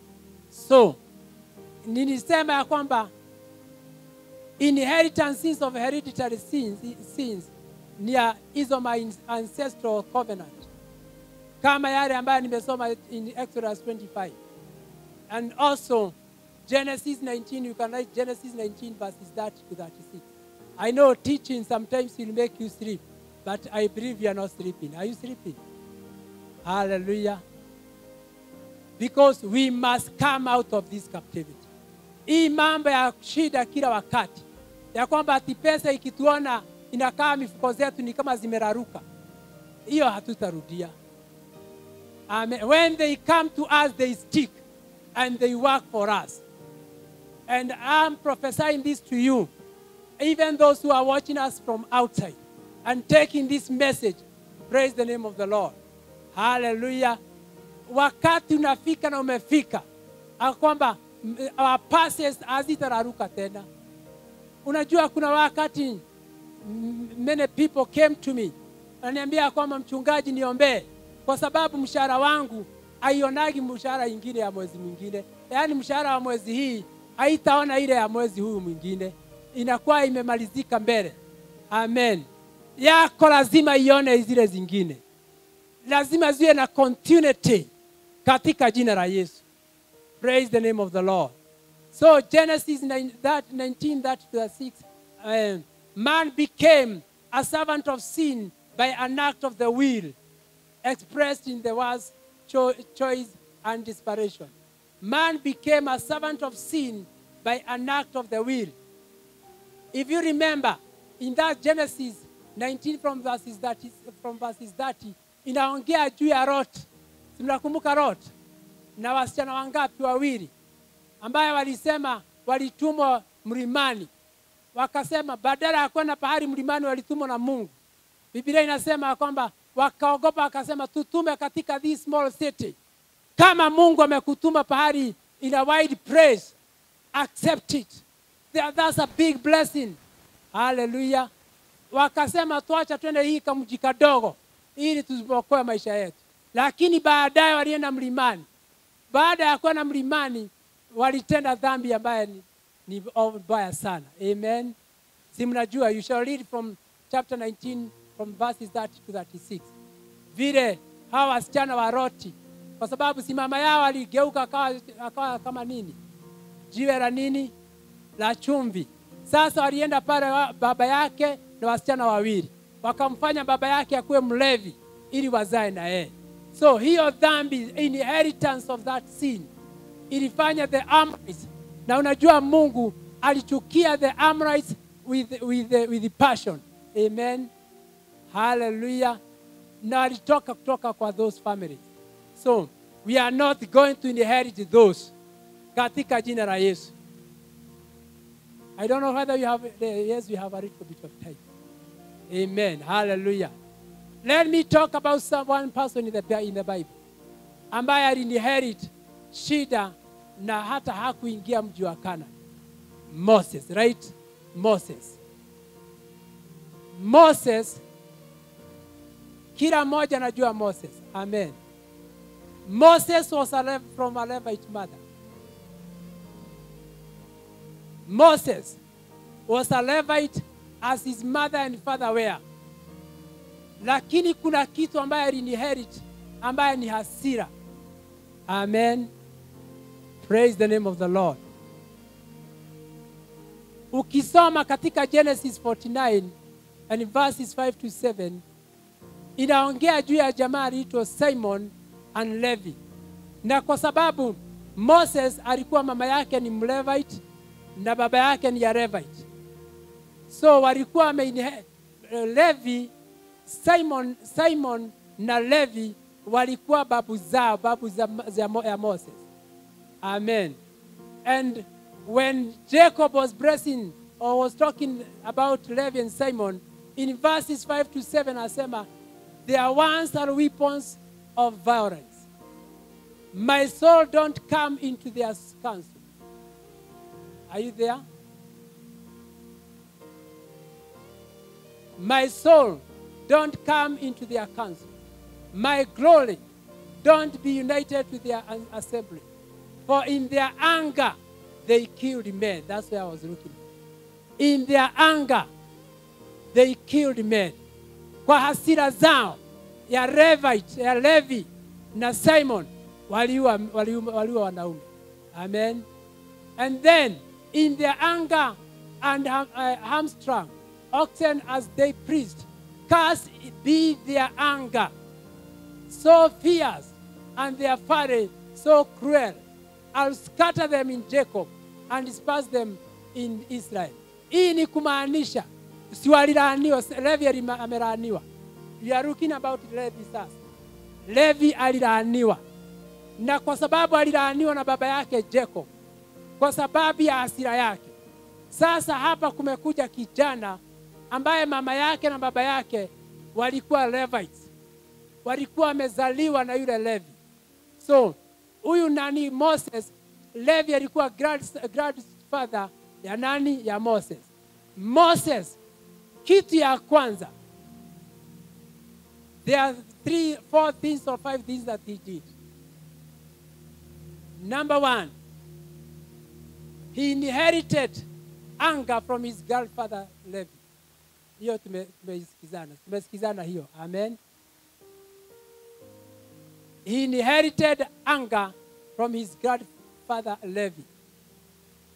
So, nilisema ya kwamba inheritance sins of hereditary sins, sins ni ya hizo my ancestral covenant kama yale ambayo nimesoma in Exodus 25 and also Genesis 19 you can write Genesis 19 verses 30 to 36 I know teaching sometimes will make you sleep but I believe you are not sleeping are you sleeping hallelujah because we must come out of this captivity hii mambo ya shida kila wakati ya kwamba ati pesa ikituona inakaa mifuko zetu ni kama zimeraruka hiyo hatutarudia Amen. when they come to us they stick and they work for us and i'm prophesying this to you even those who are watching us from outside and taking this message praise the name of the lord hallelujah wakati unafika na umefika ya kwamba mm, our passes hazitararuka tena unajua kuna wakati mm, many people came to me ananiambia kwamba mchungaji niombee kwa sababu mshahara wangu haionagi mshahara ingine ya mwezi mwingine yaani mshahara wa mwezi hii haitaona ile ya mwezi huu mwingine inakuwa imemalizika mbele amen yako lazima ione zile zingine lazima ziwe na continuity katika jina la yesu praise the name of the lord So Genesis 9, that 19, that to the 6, uh, man became a servant of sin by an act of the will, expressed in the words cho- choice and desperation. Man became a servant of sin by an act of the will. If you remember, in that Genesis 19 from verses 30, from verses 30 inaongea juu ya Lot. Si mnakumbuka Lot na wasichana wangapi? Wawili ambaye walisema walitumwa mlimani, wakasema badala ya kwenda pahali mlimani walitumwa na Mungu. Biblia inasema ya kwamba wakaogopa, wakasema tutume katika this small city. Kama Mungu amekutuma pahali in a wide place, accept it. That- That's a big blessing. Hallelujah. Wakasema tuacha twende hii kamji kadogo ili tusiokoe maisha yetu, lakini baadaye walienda mlimani. Baada ya kwenda mlimani, walitenda dhambi ambaye ni, ni mbaya sana. Amen. Si mnajua, you shall read from chapter 19 from verses 30 to 36 vile hawa wasichana wa Loti, kwa sababu si mama yao aligeuka akawa, akawa kama nini, jiwe la nini, la chumvi. Sasa walienda pale wa- baba yake na wasichana wawili, wakamfanya baba yake akuwe mlevi ili wazae na yeye. So hiyo dhambi, inheritance of that sin ilifanya the Amorites, na unajua Mungu alichukia the Amorites with, with, with passion. Amen. Hallelujah. Na alitoka kutoka kwa those families. So we are not going to inherit those katika jina la Yesu. I don't know whether you have, yes, we have a little bit of time. Amen. Hallelujah. Let me talk about some, one person in the, in the Bible ambaye alinherit shida na hata hakuingia mji wa Canaan. Moses, right? Moses. Moses, kila mmoja anajua Moses. Amen. Moses was a Lev- from a Levite mother. Moses was a Levite as his mother and father were. Lakini kuna kitu ambaye alinherit ambaye ni hasira. Amen. Praise the name of the Lord. Ukisoma katika Genesis 49 and verses 5 to 7 inaongea juu ya jamaa aliitwa Simon and Levi, na kwa sababu Moses alikuwa mama yake ni Mlevite na baba yake ni ya Levite, so walikuwa wameinhe- Levi, Simon, Simon na Levi walikuwa babu zao, babu za, za, Mo- ya Moses. Amen. And when Jacob was blessing or was talking about Levi and Simon, in verses 5 to 7, asema, their words are weapons of violence. My soul don't come into their counsel. Are you there? My soul, don't come into their council. My glory, don't be united with their an- assembly. For in their anger, they killed men. That's where I was looking. In their anger, they killed men. Kwa hasira zao ya Levite, ya Levi na Simon waliua, waliua, waliua wanaume. Amen. And then in their anger and ham- uh, hamstrung, oxen as they preached, cast be their anger, so fierce, and their fury so cruel. I'll scatter them in Jacob and disperse them in Israel. Hii ni kumaanisha si walilaaniwa, Levi alima- amelaaniwa. We are looking about Levi sasa. Levi alilaaniwa, na kwa sababu alilaaniwa na baba yake Jacob, kwa sababu ya hasira yake. Sasa hapa kumekuja kijana ambaye mama yake na baba yake walikuwa Levites, walikuwa wamezaliwa na yule Levi. So huyu nani Moses, Levi alikuwa grand- grandfather ya nani? Ya Moses. Moses, kitu ya kwanza, there are three, four things or five things that he did. Number one, he inherited anger from his grandfather Levi. Hiyo tume- tumesikizana, tumesikizana hiyo. Amen. He inherited anger from his grandfather Levi.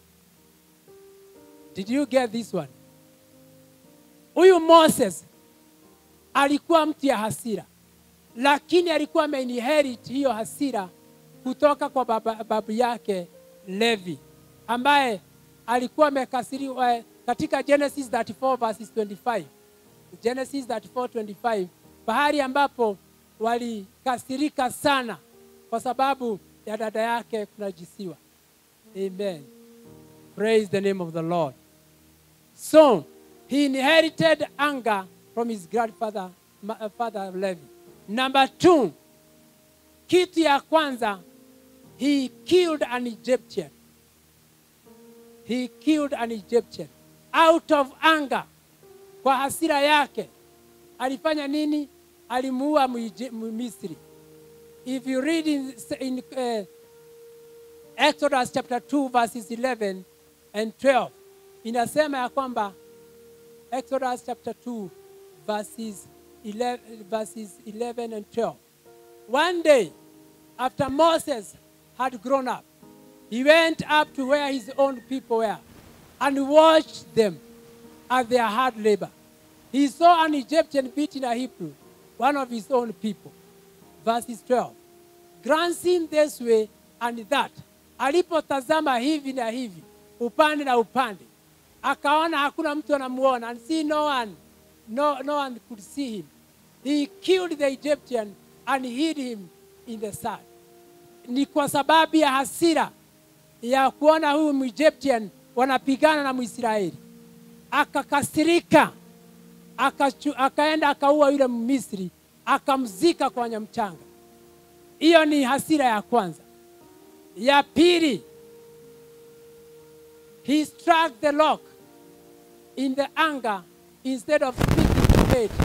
Did you get this one? Huyu Moses alikuwa mtu ya hasira, lakini alikuwa ameinherit hiyo hasira kutoka kwa baba, babu yake Levi ambaye alikuwa amekasiriwa katika Genesis 34 verses 25. Genesis 34:25 pahali ambapo walikasirika sana kwa sababu ya dada yake kunajisiwa. Amen. Praise the name of the Lord. So he inherited anger from his grandfather ma- uh, father Levi. Number two, kitu ya kwanza, he killed an Egyptian. He killed an Egyptian out of anger. Kwa hasira yake alifanya nini? Alimuua Muije- Misri. If you read in, in uh, Exodus chapter 2 verses 11 and 12 inasema ya kwamba Exodus chapter 2 verses 11, verses 11 and 12. One day after Moses had grown up, he went up to where his own people were and watched them at their hard labor. He saw an Egyptian beating a Hebrew, one of his own people. Verses 12. Glancing this way and that, alipotazama hivi na hivi, upande na upande, akaona hakuna mtu anamuona, and see no one, no, no one could see him. He killed the Egyptian and hid him in the sand. Ni kwa sababu ya hasira ya kuona huyu Egyptian wanapigana na Mwisraeli, akakasirika akachu, akaenda akaua yule Misri akamzika kwenye mchanga. Hiyo ni hasira ya kwanza. Ya pili, he struck the rock in the anger instead of speaking to it.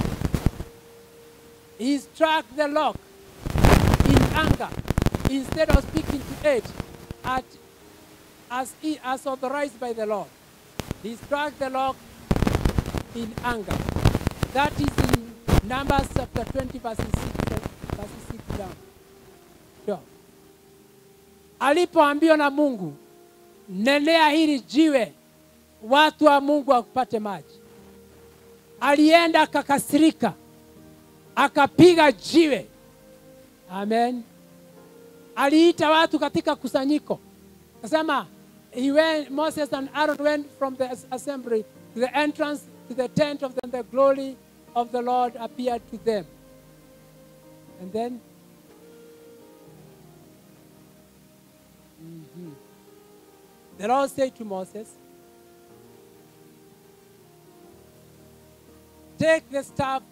He struck the rock in anger instead of speaking to it at, as, he, as authorized by the Lord. He struck the rock in anger. That is in Numbers chapter 20, verses 6, verses 6 down. Sure. Alipoambiwa na Mungu, nenea hili jiwe, watu wa Mungu wakupate maji, alienda akakasirika, akapiga jiwe. Amen. Aliita watu katika kusanyiko, akasema he went, Moses and Aaron went from the assembly to the entrance to the tent of them, the glory of the Lord appeared to them. And then, Mhm. the Lord said to Moses, Take the staff.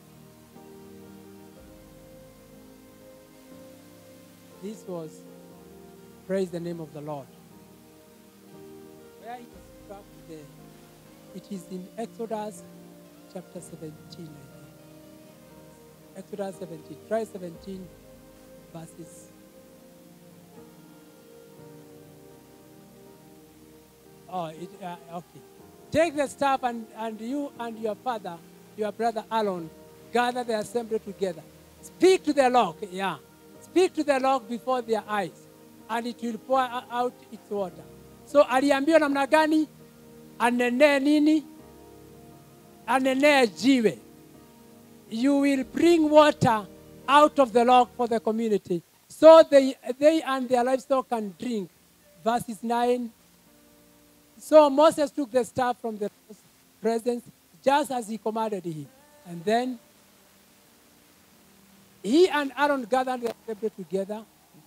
This was, praise the name of the Lord. Where it is struck there. It is in Exodus chapter 17, I think. Exodus 17. Try 17 verses. Oh, it, uh, okay. Take the staff and, and you and your father, your brother Aaron, gather the assembly together. Speak to the rock, yeah. Speak to the rock before their eyes, and it will pour out its water. So aliambiwa namna gani? Anenee nini? Anenee jiwe. You will bring water out of the rock for the community, so they, they and their livestock can drink. Verses 9 so Moses took the staff from the presence just as he commanded him. And then he and Aaron gathered the assembly together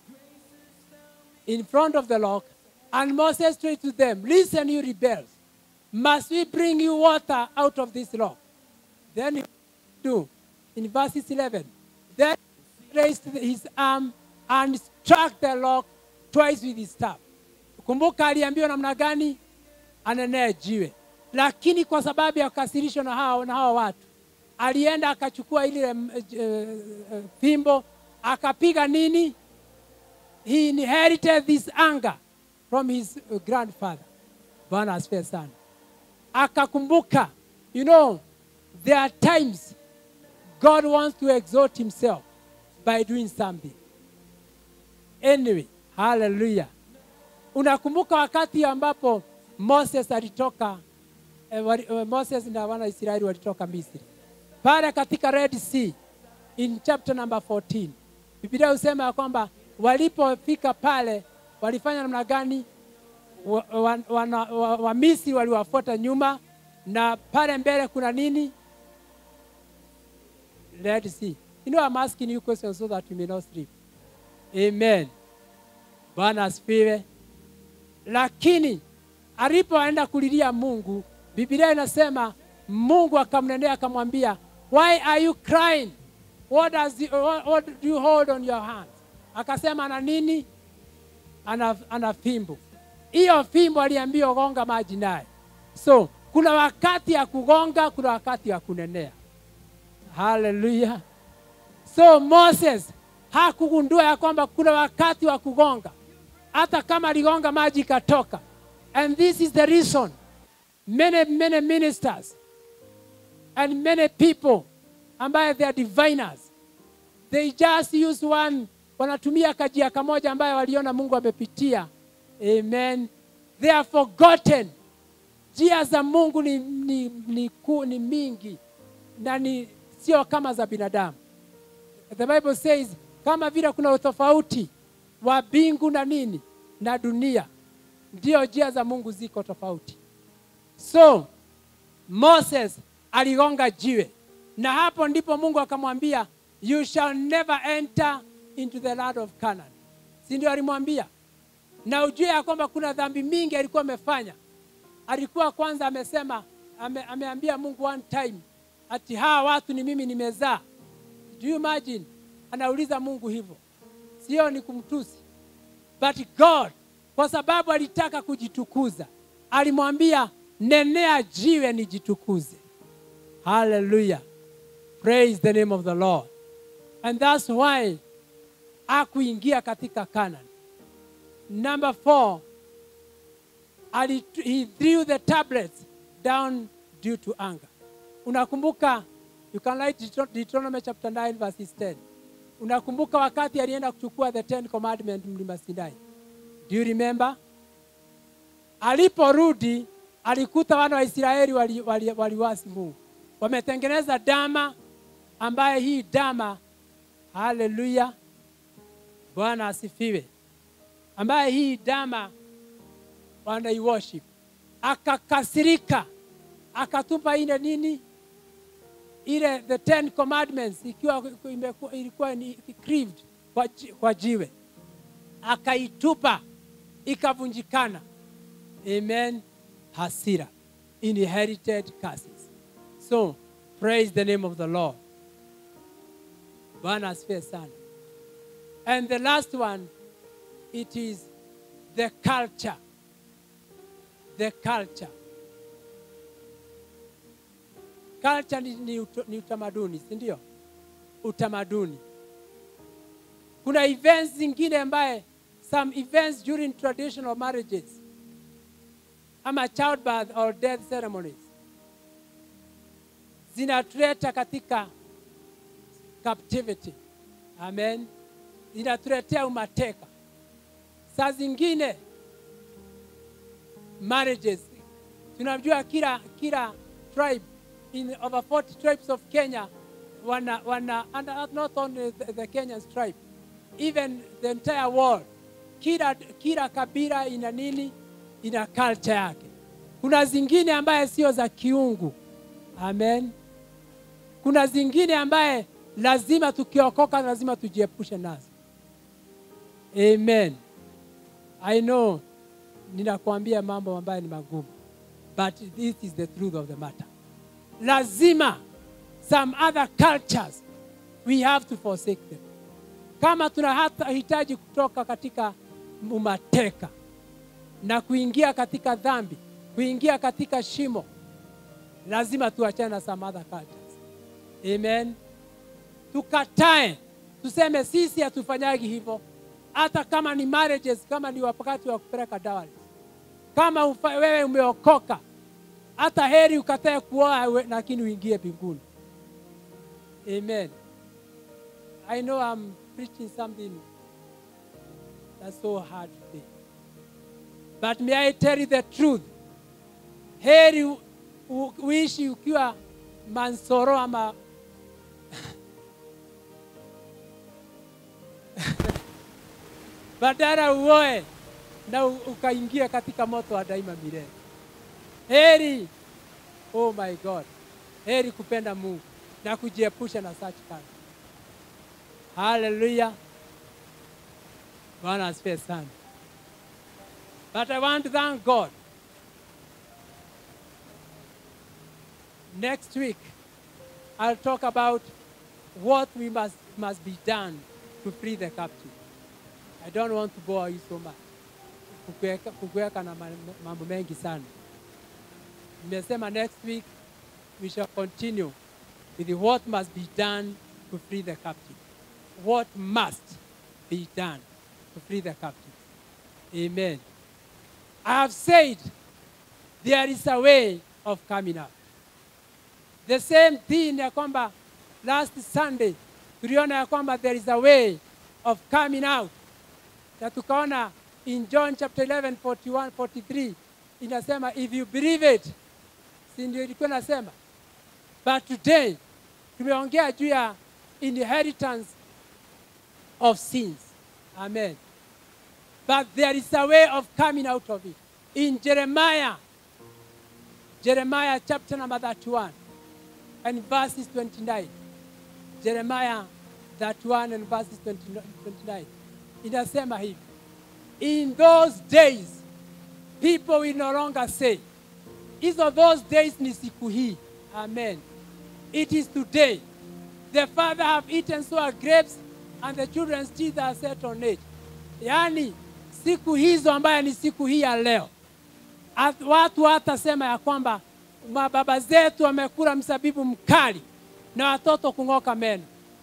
in front of the rock. And Moses said to them, Listen, you rebels. Must we bring you water out of this rock? Then he do in verses 11. Then he raised his arm and struck the rock twice with his staff. Kumbuka aliambiwa namna gani? anenee jiwe, lakini kwa sababu ya kukasirishwa na hao na hao watu, alienda akachukua ile uh, uh, fimbo akapiga nini? He inherited this anger from his uh, grandfather. Bwana asifiwe sana. Akakumbuka, you know, there are times God wants to exalt himself by doing something. Anyway, hallelujah. Unakumbuka wakati ambapo moses alitoka eh, wali, eh, moses na wana wa israeli walitoka misri pale katika red sea in chapter number 14 biblia husema ya kwamba walipofika pale walifanya namna gani wa, wa, wana- wa, wa misri waliwafuata nyuma na pale mbele kuna nini red sea you know i'm asking you questions so that you may not sleep amen bwana asifiwe lakini alipoenda kulilia mungu biblia inasema mungu akamnendea akamwambia why are you crying what, does the, what, what do you hold on your hand akasema ana nini ana, ana fimbo hiyo fimbo aliambiwa gonga maji naye so kuna wakati ya kugonga kuna wakati ya kunenea haleluya so moses hakugundua ya kwamba kuna wakati wa kugonga hata kama aligonga maji ikatoka and this is the reason many many ministers and many people ambaye they are diviners they just use one wanatumia kajia kamoja ambayo waliona mungu amepitia amen they are forgotten njia za mungu ni, ni, ni, ku, ni mingi na ni sio kama za binadamu the bible says kama vile kuna utofauti wa mbingu na nini na dunia ndio njia za mungu ziko tofauti so moses aligonga jiwe na hapo ndipo mungu akamwambia you shall never enter into the land of canaan si ndio alimwambia na ujue ya kwamba kuna dhambi mingi alikuwa amefanya alikuwa kwanza amesema ame, ameambia mungu one time ati hawa watu ni mimi nimezaa do you imagine anauliza mungu hivyo sio ni kumtusi but god kwa sababu alitaka kujitukuza alimwambia nenea jiwe nijitukuze haleluya praise the name of the lord and that's why akuingia katika canaan number four ali, he threw the tablets down due to anger unakumbuka you can write Deuteron- deuteronomy chapter 9 verses 10 unakumbuka wakati alienda kuchukua the ten commandment mlima sinai do you remember aliporudi alikuta wana wa israeli waliwasi wali, wali waliwasi mungu wametengeneza dama ambaye hii dama haleluya bwana asifiwe ambaye hii dama wanaiworship akakasirika akatupa ile nini ile the ten commandments ikiwa imeku- ilikuwa ni grieved kwa, ji- kwa jiwe akaitupa ikavunjikana amen hasira inherited curses so praise the name of the lord bwana asifiwe sana and the last one it is the culture the culture culture ni, ni, ut, ni utamaduni si ndio utamaduni kuna events zingine ambaye some events during traditional marriages ama childbirth or death ceremonies zinatuleta katika captivity amen zinatuletea umateka saa zingine marriages tunajua kila kila tribe in over 40 tribes of kenya wana wana and not only the, the kenyans tribe even the entire world kila kila kabila ina nini ina culture yake kuna zingine ambaye sio za kiungu amen kuna zingine ambaye lazima tukiokoka lazima tujiepushe nazo amen i know ninakuambia mambo ambayo ni magumu but this is the truth of the matter lazima some other cultures we have to forsake them kama tunahitaji kutoka katika umateka na kuingia katika dhambi kuingia katika shimo lazima tuachane na some other cultures amen tukatae tuseme sisi hatufanyagi hivyo hata kama ni marriages kama ni wakati wa kupeleka dawari kama ufa, wewe umeokoka hata heri ukatae kuoa we- lakini uingie mbinguni amen i know i'm preaching something that's so hard today but may i tell you the truth heri u, u, uishi ukiwa mansoro ama badala uoe na u- ukaingia katika moto wa daima milele. Heri, oh my God, heri kupenda Mungu na kujiepusha na such kind. Hallelujah. Bwana asifiwe sana. But I want to thank God. Next week, I'll talk about what we must, must be done to free the captive. I don't want to bore you so much. Kukuweka- Kukuweka na ma- mambo mengi sana. Nimesema next week we shall continue with what must be done to free the captive. What must be done to free the captive. Amen. I have said there is a way of coming out. The same thing ya kwamba last Sunday tuliona ya kwamba there is a way of coming out na tukaona in John chapter 11 41 43 inasema if you believe it, si ndio ilikuwa nasema, but today tumeongea juu ya inheritance of sins. Amen. But there is a way of coming out of it. In Jeremiah, Jeremiah chapter number 31 and verses 29. Jeremiah 31 and verses 20 29. Inasema hivi. In those days, people will no longer say, hizo those days ni siku hii. Amen. It is today. The father have eaten sour grapes and the children's teeth are set on it. Yaani siku hizo ambayo ni siku hii ya leo. At, watu hatasema ya kwamba mababa zetu wamekula msabibu mkali na watoto kung'oka meno.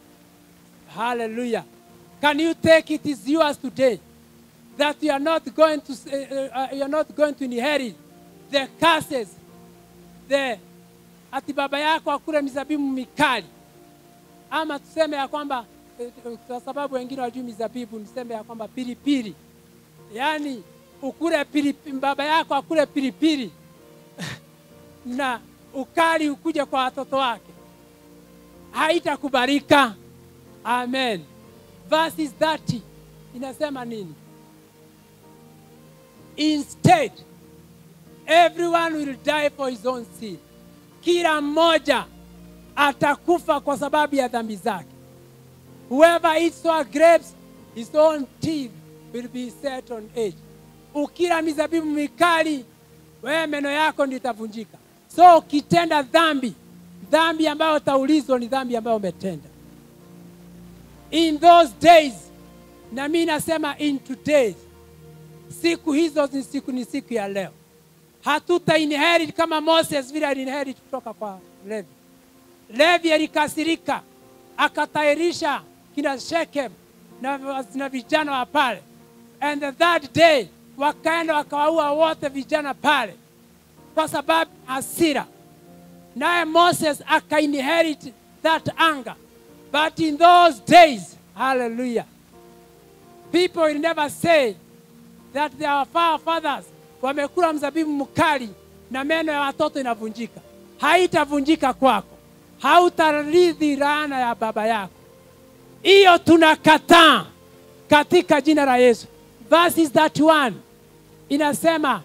Hallelujah. Can you take it is yours today that you are not going to uh, uh, you are not going to inherit the curses the ati baba yako akule mizabibu mikali ama tuseme ya kwamba eh, eh, kwa sababu wengine wajui mizabibu niseme ya kwamba pilipili yaani ukule pilipili, baba yako akule pilipili na ukali ukuje kwa watoto wake haitakubalika amen verses 30 inasema nini instead everyone will die for his own sin kila mmoja atakufa kwa sababu ya dhambi zake whoever eats sour grapes his own teeth will be set on edge ukila mizabibu mikali wewe meno yako ndio itavunjika so ukitenda dhambi dhambi ambayo utaulizwa ni dhambi ambayo umetenda in those days na mi nasema in today siku hizo ni siku ni siku ya leo hatuta inherit kama moses vile alinherit kutoka kwa levi levi alikasirika akatairisha kina shekem na, na vijana wa pale and the third day wakaenda wakawaua wote vijana pale kwa sababu hasira naye moses akainherit that anger but in those days hallelujah people will never say that their fathers wamekula mzabibu mkali na meno ya watoto inavunjika haitavunjika kwako hautarithi laana ya baba yako hiyo tunakataa katika jina la yesu verses 31 inasema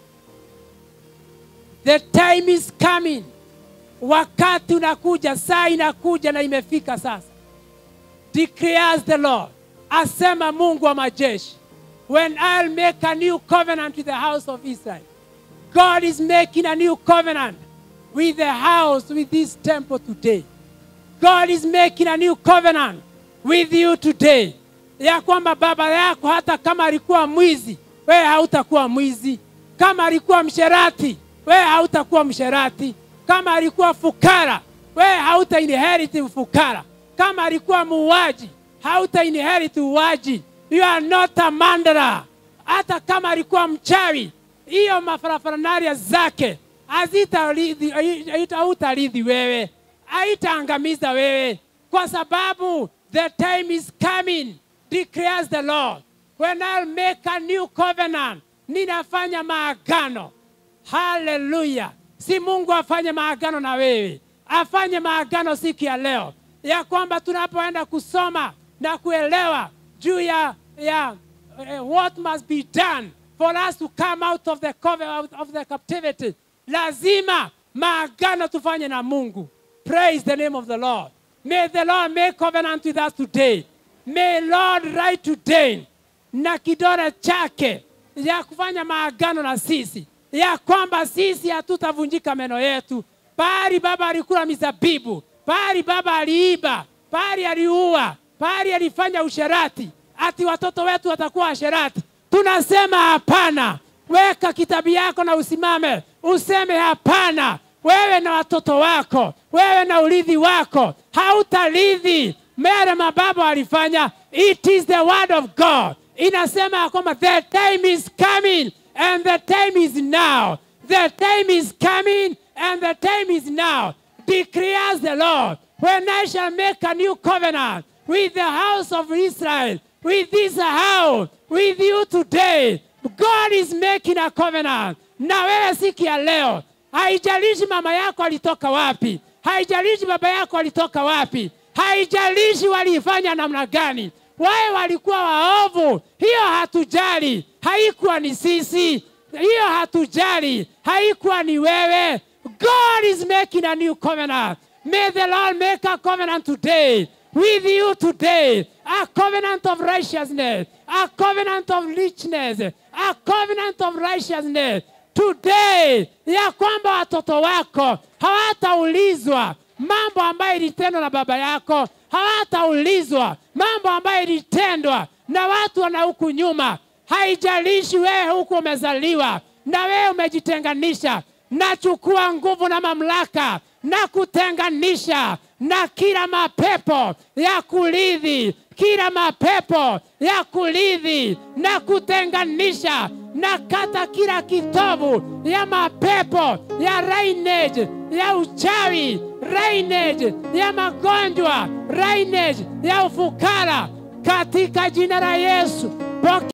the time is coming wakati unakuja saa inakuja na imefika sasa declares the lord asema mungu wa majeshi when i'll make a new covenant with the house of israel god is making a new covenant with the house with this temple today god is making a new covenant with you today ya kwamba baba yako hata kama alikuwa mwizi wewe hautakuwa mwizi kama alikuwa msherati wewe hautakuwa msherati kama alikuwa fukara wewe hauta inherit ufukara kama alikuwa muuaji hauta inherit uwaji you are not a mandara hata kama alikuwa mchawi hiyo mafarafanaria zake hazitarithi haita- hautarithi wewe haitaangamiza wewe kwa sababu the time is coming declares the lord when I'll make a new covenant ninafanya maagano haleluya si mungu afanye maagano na wewe afanye maagano siku ya leo ya kwamba tunapoenda kusoma na kuelewa juu ya, ya uh, what must be done for us to come out of the, cover, out of the captivity lazima maagano tufanye na mungu praise the name of the lord may the lord make covenant with us today may lord write today na kidole chake ya kufanya maagano na sisi ya kwamba sisi hatutavunjika meno yetu pahali baba alikula mizabibu pahali baba aliiba pahali aliua pahali alifanya usherati ati watoto wetu watakuwa washerati tunasema hapana weka kitabu yako na usimame useme hapana wewe na watoto wako wewe na urithi wako hautarithi mere mababa walifanya it is the word of god inasema ya kwamba the time is coming and the time is now the time is coming and the time is now declares the lord when i shall make a new covenant with the house of israel with this house with you today god is making a covenant na wewe siku ya leo haijalishi mama yako alitoka wapi haijalishi baba yako alitoka wapi haijalishi waliifanya namna gani wawe walikuwa waovu hiyo hatujali haikuwa ni sisi hiyo hatujali haikuwa ni wewe god is making a new covenant may the lord make a covenant today with you today a covenant of righteousness a covenant of richness a covenant of righteousness today ya kwamba watoto wako hawataulizwa mambo ambayo ilitendwa na baba yako hawataulizwa mambo ambayo ilitendwa na watu wana huku nyuma haijalishi wewe huku umezaliwa na wewe umejitenganisha nachukua nguvu na mamlaka na kutenganisha na kila mapepo ya kuridhi kila mapepo ya kuridhi na kutenganisha na kata kila kitovu ya mapepo ya rainage ya uchawi rainage ya magonjwa rainage ya ufukara katika jina la yesu Pokea